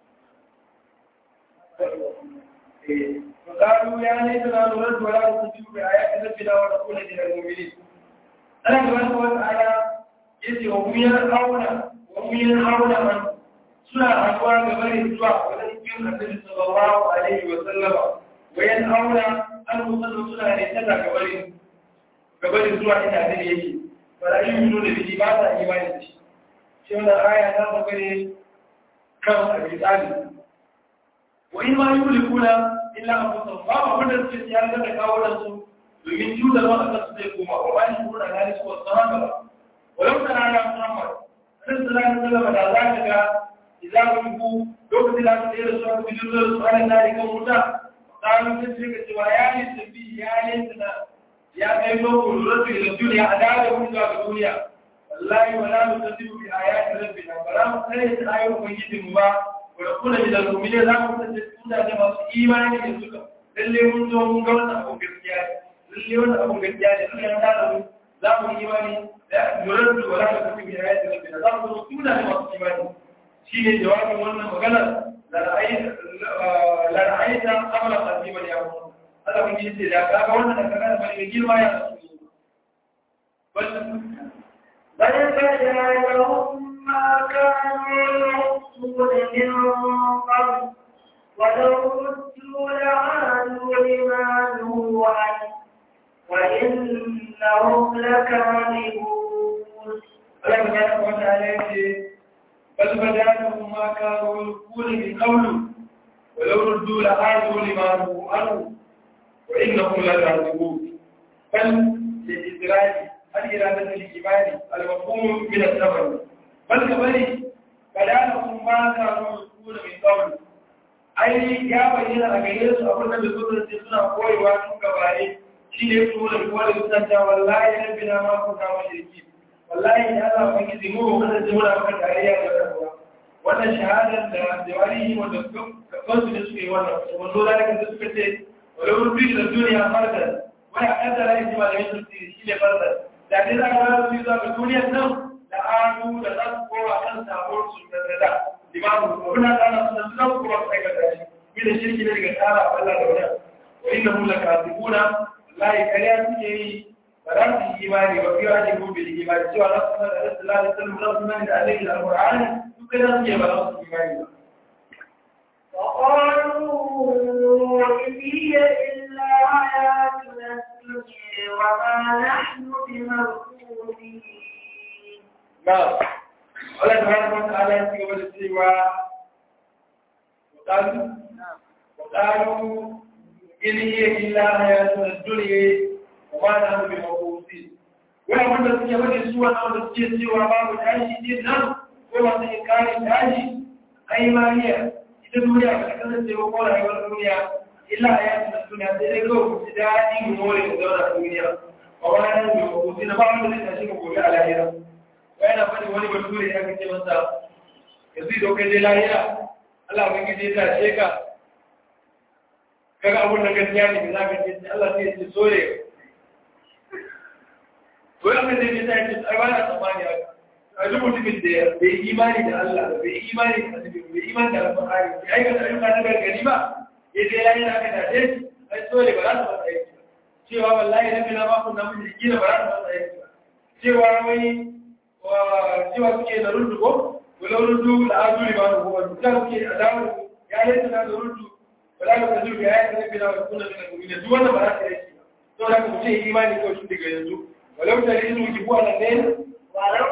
فقالوا يا ليتنا نرد ولا نصدق بآيات ربنا ونكون من المؤمنين أنا سبحانه وتعالى يجي وهم ينهون وهم ينهون عنه suna haɗuwa ga bari zuwa wajen cikin annabi sallallahu alaihi wa sallama wayan aura an musallu suna ne tana ga bari ga bari zuwa inda annabi yake ba yi yi da biki ba ta imani da shi shi wannan aya ta saka ne kan abi tsali wa in ma yulikuna illa anfusahum ba ma wanda suke tsiyar da kawo da su domin cutar wa aka su zai koma wa ba shi kuma da gani su wasu haka ba walau kana ya muhammad sallallahu alaihi wa sallam da za ka ga إذا كنتم لوكت لا تدير سورة بجزء سؤال ذلك موسى قالوا تسرق سوايان السبي يا ليتنا يا أيها الرجل إلى الدنيا عدالة من الدنيا والله ولا نكذب بآيات ربنا ولا نخير آية مجيد مبا wa kuna min al-mu'minin za mu kasance tunda da masu imani da suka lalle mun zo mun ga wannan abun gaskiya ne lalle wannan abun gaskiya ne Allah ya tada mu za mu yi imani da yuraddu wala takun bi ayati rabbina za mu zo tunda da masu imani shine jawabin wannan magana la ra'ayta la ra'ayta amra qadiman ya mu Allah mun yi da kaga wannan da kaga mai girma ya bal بل بدا لهم ما كانوا يحصون من قبل ولو ردوا لعادوا لما نهوا عنه وإنهم لكاذبون Allah ya wata yake bal badalahum ma kanu yaqulu min qawlu wa law ruddu la adu lima ru anu wa innahum la kadhibun bal li idraji al iradatu lil ibadi al mafhum min al sabr bal kabali badalahum ma kanu yaqulu min qawlu ai ya bayyana a gare su abin da su ce suna koyewa tun gabare shi ne su da kowa da suna cewa wallahi rabbina ma kunna mushriki wallahi ya Allah ban gizi mu kada ji muna maka tarayya da wannan wannan shahadar da jawari wanda kansu ne suke wannan wanzo da kan suka ce wala rubi da duniya farda wai a kan da rai ji malamin su shi ne farda da dai za ka su zuwa ga duniyar nan da adu da za su kowa kan sabon su da da limamu wannan kana su da su kowa su aikata shi bi da shirki ne daga tsara Allah da wannan wa innahum lakatibuna wallahi kariya suke yi ba za su yi imani ba fiye ake gobe da imani cewa za su sanar da rasulullah da sallallahu alaihi wasallam da alaihi da alqur'ani duk da su ba za su yi imani ba وقالوا إن هي إلا حياتنا الدنيا وما نحن بمبعوثين na Allah tabaraka wa ta'ala ya ci gaba da cewa وقالوا وقالوا إن هي إلا حياتنا الدنيا وما نحن بمبعوثين wai wanda suke wani su wanda wanda suke cewa babu tashi din nan ko masu inkarin tashi ai mariya ita duniya ba ta kasance ba ko rayuwar duniya illa a yakin da duniya sai dai kawai ku ci daɗi mu more mu zauna a duniya ba wani nan da mabuti na ba wanda zai tashi ka gobe a lahira wai na faɗi wani bature ya kace masa yanzu idan kai dai lahira Allah ba ki dai tashe ka kaga abun da gaskiya ne za ka ce Allah sai ya ce sore to yana da ne sai ce ai ba na tsammani haka a duk mutumin da bai imani da Allah bai imani da Annabi bai imani da Al-Qur'ani bai aikata ayyuka na gargadi ba ya je yayin da aka dace shi ai sore ba za ta fasa aiki ba cewa wallahi nabi na ba ku na mun jiki ba za ta fasa aiki ba cewa wai cewa suke da rundu ko walau rundu da azuri ba ko wani da suke adamu ya yi tana da rundu wala ka tajú ya yi nabi na kuna da mu'mina duk wannan ba za ta aiki ba to da ku ce imani ko shi daga yanzu walau da yin ki bu ala ne ولو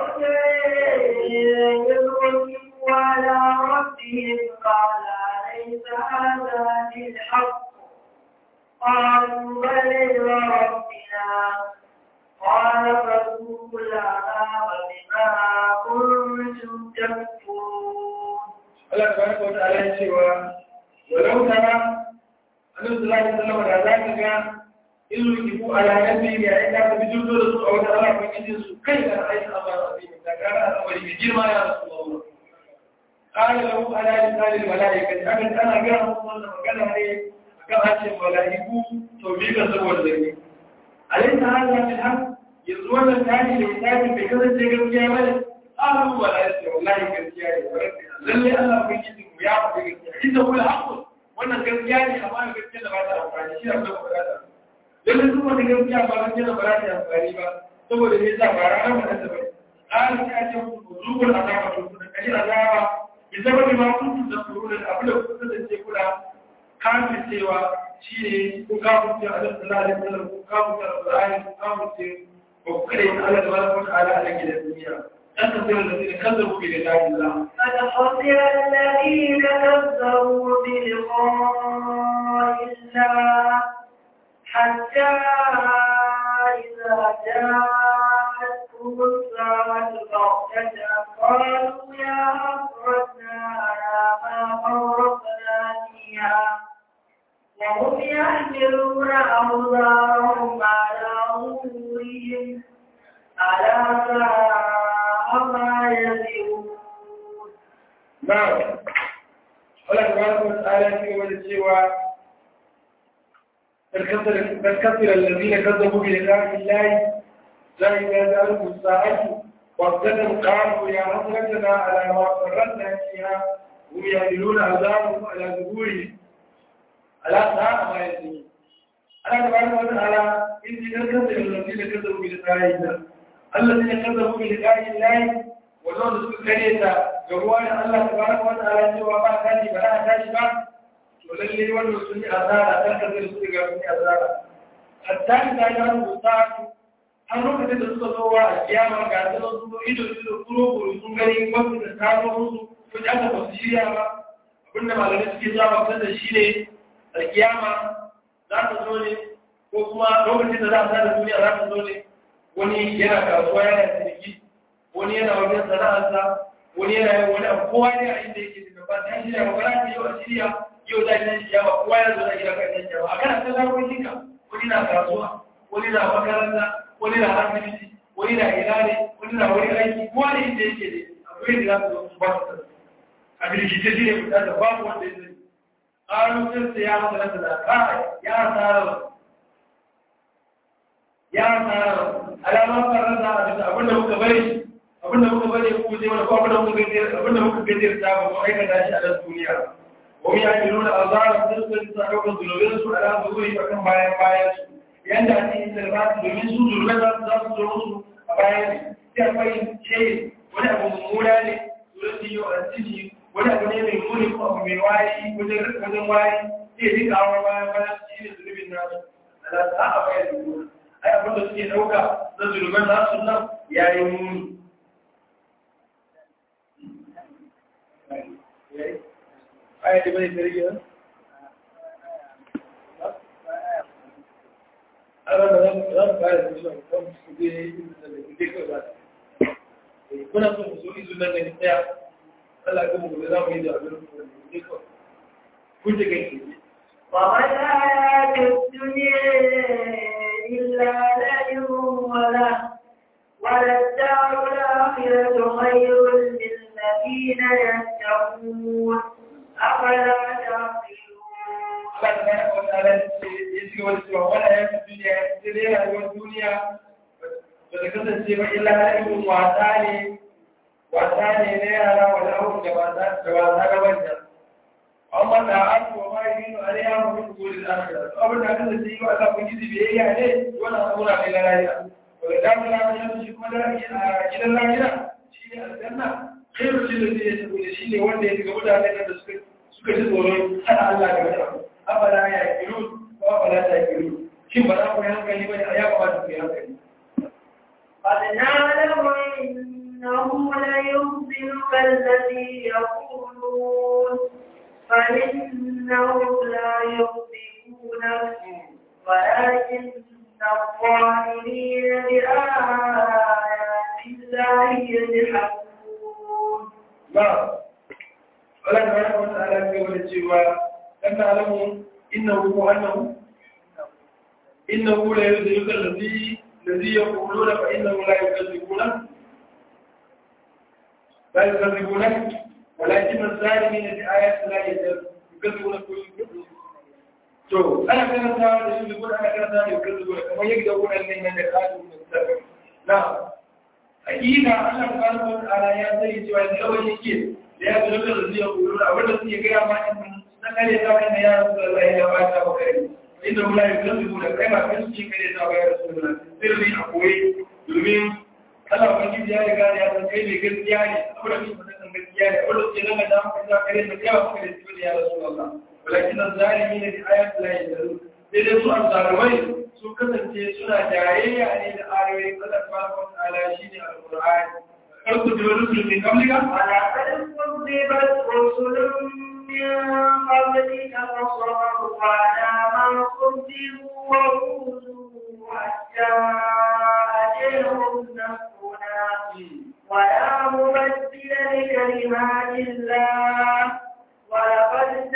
يذكروا على ربهم قال ليس هذا بالحق قالوا بل وربنا قال فذوقوا العذاب بما كنتم تكفرون Allah tabaraka wa ta'ala ya cewa walau tara annabi sallallahu alaihi wasallam da zaka ga illu kifu ala nabi ya ina da bijudo da su a wata Allah ko kin su kai da ayi Allah rabbi da gara al'amari mai girma ya rasulullah qala lahu ala lisanil malaikati akan kana ga wannan magana ne akan hancin malaiku to bi ga saboda zai alaysa hadha bil haqq yanzu wannan tani da tafi bai kasance gaskiya bane ahlu malaikati wallahi gaskiya ne lalle Allah bai yi mu ya faɗi gaskiya inda kula haƙƙo wannan gaskiya ne amma gaskiya da ba ta amfani shi abin da ba ta lalle duk wani gaskiya ba gaskiya da ba ta amfani ba saboda me yasa ba ranar ba ta bane an ya ce ku zubul azaba to da kai azaba bi sababi ma kuntu da kurun da abin da kuka kasance kuna kafin cewa shine ku kafin cewa Allah sallallahu alaihi wasallam ku kafin cewa Qur'ani ku kafin cewa ba ku kare Allah tabaraka wa ta'ala a gidan duniya dan kasance da zai kazzabu bi da Allah قد خسر الذين كذبوا بلقاء الله حتى إذا جاءتهم الساعة بغتة قالوا يا حسرتنا على ما فرطنا فيها وهم يحملون أوزارهم على ظهورهم ألا ساء ما يزرون نعم Allah tabaraka wa ta'ala ya ce wani cewa قد كثر الذين كذبوا بلقاء الله لا إذا جاءهم الساعة وابتدوا قالوا يا حسرتنا على ما فرطنا فيها هم يحملون عذابهم على ظهورهم على ساعة ما يسمون أنا تبارك وتعالى إني قد كثر الذين كذبوا بلقاء الله الذين كذبوا بلقاء الله ولو نسوا كريتا جوان الله تبارك وتعالى سوى ما كان بلا تاشبا to lalle wannan sun yi asara ta kasar su ga sun yi asara hatta da ya rubuta an lokacin da suka zo wa a kiyama ga su zo su ido ido kuro kuro sun gani wasu da kamo musu ko da aka basu shirya ba abinda malamai suke zuwa bakar da shi ne a kiyama za ta zo ne ko kuma lokacin da za a sada duniya za ta zo ne wani yana kasuwa yana ciniki wani yana wajen sana'arsa wani yana yin wani abu kowa ne a inda yake da ba ta shirya ba ba za ta yi wa shirya yau za ki shi yawa kowa ya zo da gida kan yanke ba a kana ta zarafin ka wani na kasuwa wani na makaranta wani na asibiti wani na ina ne wani na wani aiki kowa ne inda yake ne akwai da za su zo su ba su a birkice shi ne fita da babu wanda ya zai ƙarfin sa ya masa nasa da ƙara ya tsara ya tsara alamar farar da a bisa abinda muka bari abinda muka bari ku je wani ko abinda muka gajiyar abinda muka gajiyar ta ba mu aikata shi a nan duniya وهم يعملون أضرار تلك تسعوك الظلوبين سوء على ظهوره فكم بايا بايا يندى أن السلبات من سوء ظلوبين ذات ظلوبين بايا تأفين شيء ولا أبو ممولا سورتي يؤسسي ولا أبو نيمي مولي أبو ميواري وزن واري يهديك أعوى بايا بايا شيء ظلوب الناس على ساعة بايا ظلوبين أي أبو تسكي أوكا ظلوبين ذات سنة يا يموني Yeah. aya da bai tarihi ba a ranar za mu fara da shi kan su je da ke kai ba kuna so mu so izu nan ne tsaya Allah ya kuma gobe za mu yi da abin da ke kai kun je kai وما الحياة الدنيا إلا لعب وله وللدار الآخرة خير للذين يتقون أفلا تعقلون Allah ta wata ya ce wani cewa wani ya fi duniya sai dai rayuwar duniya ba ta kasance ba illa ilimin wasa ne wasa ne na yara wani abu da wasa da wasa ga manya amma da an ko ma yi no are ya mu ku da akira to abin da kan sai wa Allah kun ji biyayya ne wannan abuna ne na rayuwa wala da mu na shi kuma da gidan lafiya shi ne aljanna khairu lil ladina yaqulu shi ne wanda ya ga mutanen da suka suka ji tsoron hada Allah da wani abu abala ya kiru ko abala ta kiru shin ba za ku yi hankali ba ya kamata ku yi hankali قد نعلم إنه ليحزنك الذي يقولون فإنهم لا يصدقونك ولكن الظالمين بآيات الله يجحدون نعم Allah ta wata ala ce wani cewa ɗan na alamu innahu ko annahu innahu la yuzilka allazi allazi yaquluna fa innahu la yukadzibuna la yukadzibuna walakin az-zalimin bi ayati la yukadzibuna kullu to ana karanta da shi gudu ana karanta da yukadzibuna kamar yadda wannan nan da kadu mustaqim na hakika Allah subhanahu wa ta'ala ya sani cewa yawan yake da ya zo da zuciya kuro da wanda suke gaya ma in na kare ta wani ya rasu da Allah ya ba ta ba kai inda mula ya kan zuwa da kai ba kai suke kare ta ba ya rasu da sirri a koyi domin Allah ubangiji ya riga ya san kai ne gaskiya ne abu da kuma san gaskiya ne wanda suke nan da maka da kare da kai ba kai da ya rasu Allah walakin zalimi ne da ayat la yadru sai dai su azzalumai sun kasance suna jayayya ne da ayoyin Allah subhanahu wa ta'ala shine alqur'ani قد كذب رسل من قبلك ولقد كذبت رسل من قبلك فصبروا على ما كذبوا وأوذوا حتى أجلهم نصرنا ولا مبدل لكلمات الله ولقد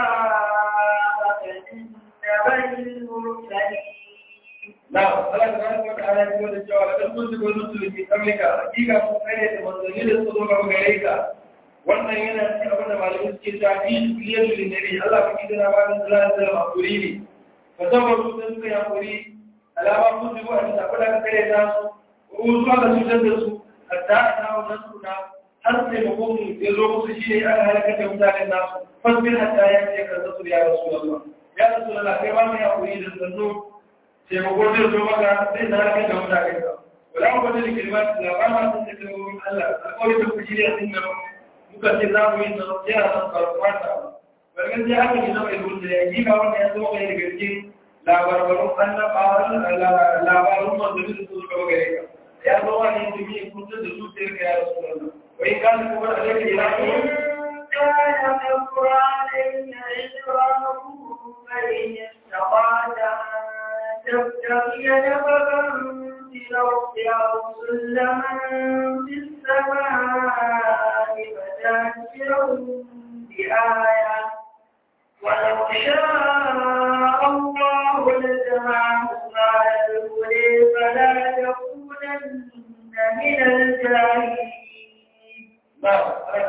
جاءك من نبأ المرسلين نعم الله سبحانه وتعالى يقول الجواب لقد كنت قلت من قبلك حقيقة مكانة منزلين الصدوق وغيرك wannan yana cikin abin da malamai suke ta fi liyatu da nabi Allah ka kidana ba da sallallahu alaihi hakuri ne fa sabaru da suka yi hakuri alama kun ji ba da kula ka kare ta su ko zuwa ga cutar da su hatta ta wannan suna har sai mutum ya zo musu shi ne aka halaka da mutanen nasu fasbir hatta ya ce ka zasu ya rasulullah ya rasulullah kai ba mu ya hakuri da sannu sai mu gode zo maka sai na halaka da mutanen ka wala mu bada da kalmat la ba ma sun da kalmomin Allah alƙawari da ku shirya din nan muka ce za mu yi tsaro ya san karfata barkan sai haka ne zama ibn da ya yi ga wannan ya zama kai daga cikin labarbarun annabawan labarun manzanni da su suka gare ka ya zama ne da ke kuntar da su sai ka ya rasulullah وإن كان كبر عليك إلههم كان كبر علي إجرامه فإن استطعت أن تبتغي نفقا في الأرض أو سلما في السماء فتأتيهم بآية ولو شاء الله لجمعهم على الهدى فلا تكونن من الجاهلين نعم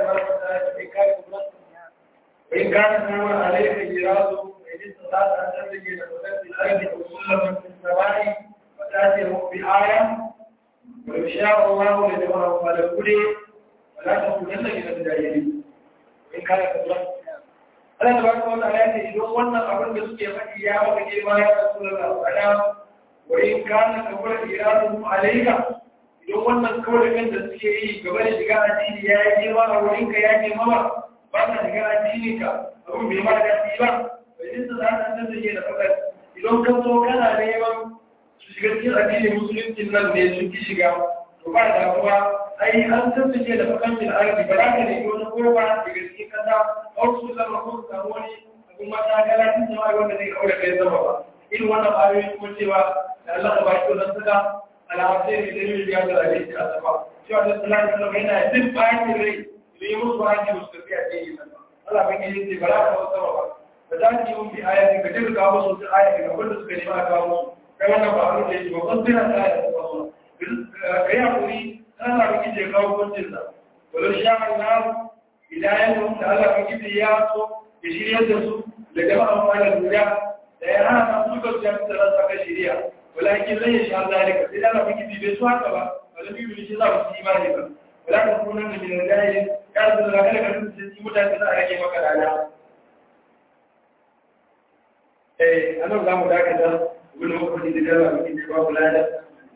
وإن كان كبر عليك إجراده فإن استطعت أن تبتغي نفقا في الأرض أو سلما في السماء فتأتيهم بآية ولو شاء الله لجمعهم على الهدى ولا تكونن من الجاهلين وإن كان كبر Allah da barka wannan ayati idan wannan abin da suke faɗi ya maka girma ya Rasulullah ana wa in kana kabura iradu alayka idan wannan kawai kan da suke yi gaba da shiga addini ya yi girma a wurin ka ya girma ba ba ka shiga addini ka abin bai ma daɗi ba bai jin da za ka san da ke da faɗa idan ka zo kana neman su shiga cikin addinin musulunci nan ne sun ki shiga to ba damuwa ai an san su ke da fakancin arziki ba za ka nemi wani kowa daga cikin kasa a wasu zama ko su samu wani abin mata kala tun zama wanda zai aure kai zama ba irin wannan ayoyi kuma cewa da Allah ka baki wannan suka alhamdulillah da yin biya da alaihi a sama cewa da sallallahu alaihi wasallam yana duk bayan da rai da yi musu bayan da musu tafiya ce yi nan Allah bai yi ce ba za ka wasu ba ba za ki yi mun bi ayatin ka jirga kawo musu ta ayatin abin da suka nema a kawo musu kai wannan ba abin da yake ba kun tsira ta ayatin ba su ka yi hakuri ana ba kije kawo kwancin sa wala sha Allah hidayatun da Allah bai kije ya so ya shirya da su da jama'a fara duniya da ya hana su ka su ya fita saka shiriya walakin lan yasha zalika sai Allah bai kije bai so haka ba wala bi bi shi za su imani ba wala ka kunan da min al-jahil ya da da kada ka tsinci mutane za a rage maka dada eh anan za mu dakata wani mafi da Allah bai kije ba wala da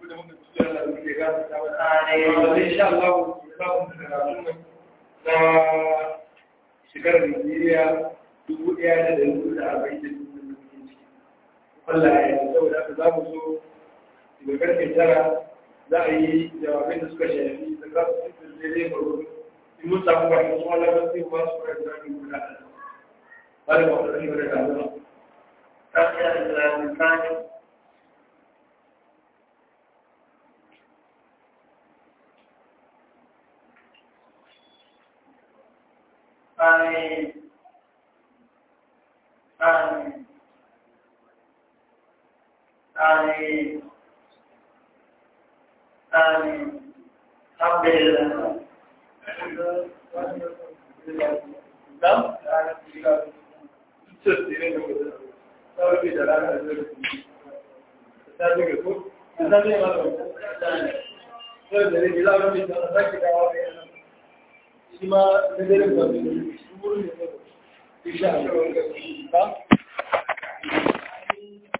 insha Allah za mu karatu na shekarar Najeriya dubu ɗaya da ɗari hudu da arba'in da dubu da muke ciki. Allah ya yi saboda haka za mu so daga karfe tara za a yi jawabin da suka shafi da za su cikin da zai faru in mun samu ba su wala ba sai ba su kai da mu guda da ba da ba da shi da kaza. Kafin da misali Amin. Amin. Amin. Amin. Alhamdulillah. Da? Tutur dire da mutum. Sauri da ranar da zai ta daga ko? Ta zai ma da mutum. Sai da rage labarin da za ki dawo da yana. Shi ma da dare da mutum. Shi wurin da zai. Insha Allah.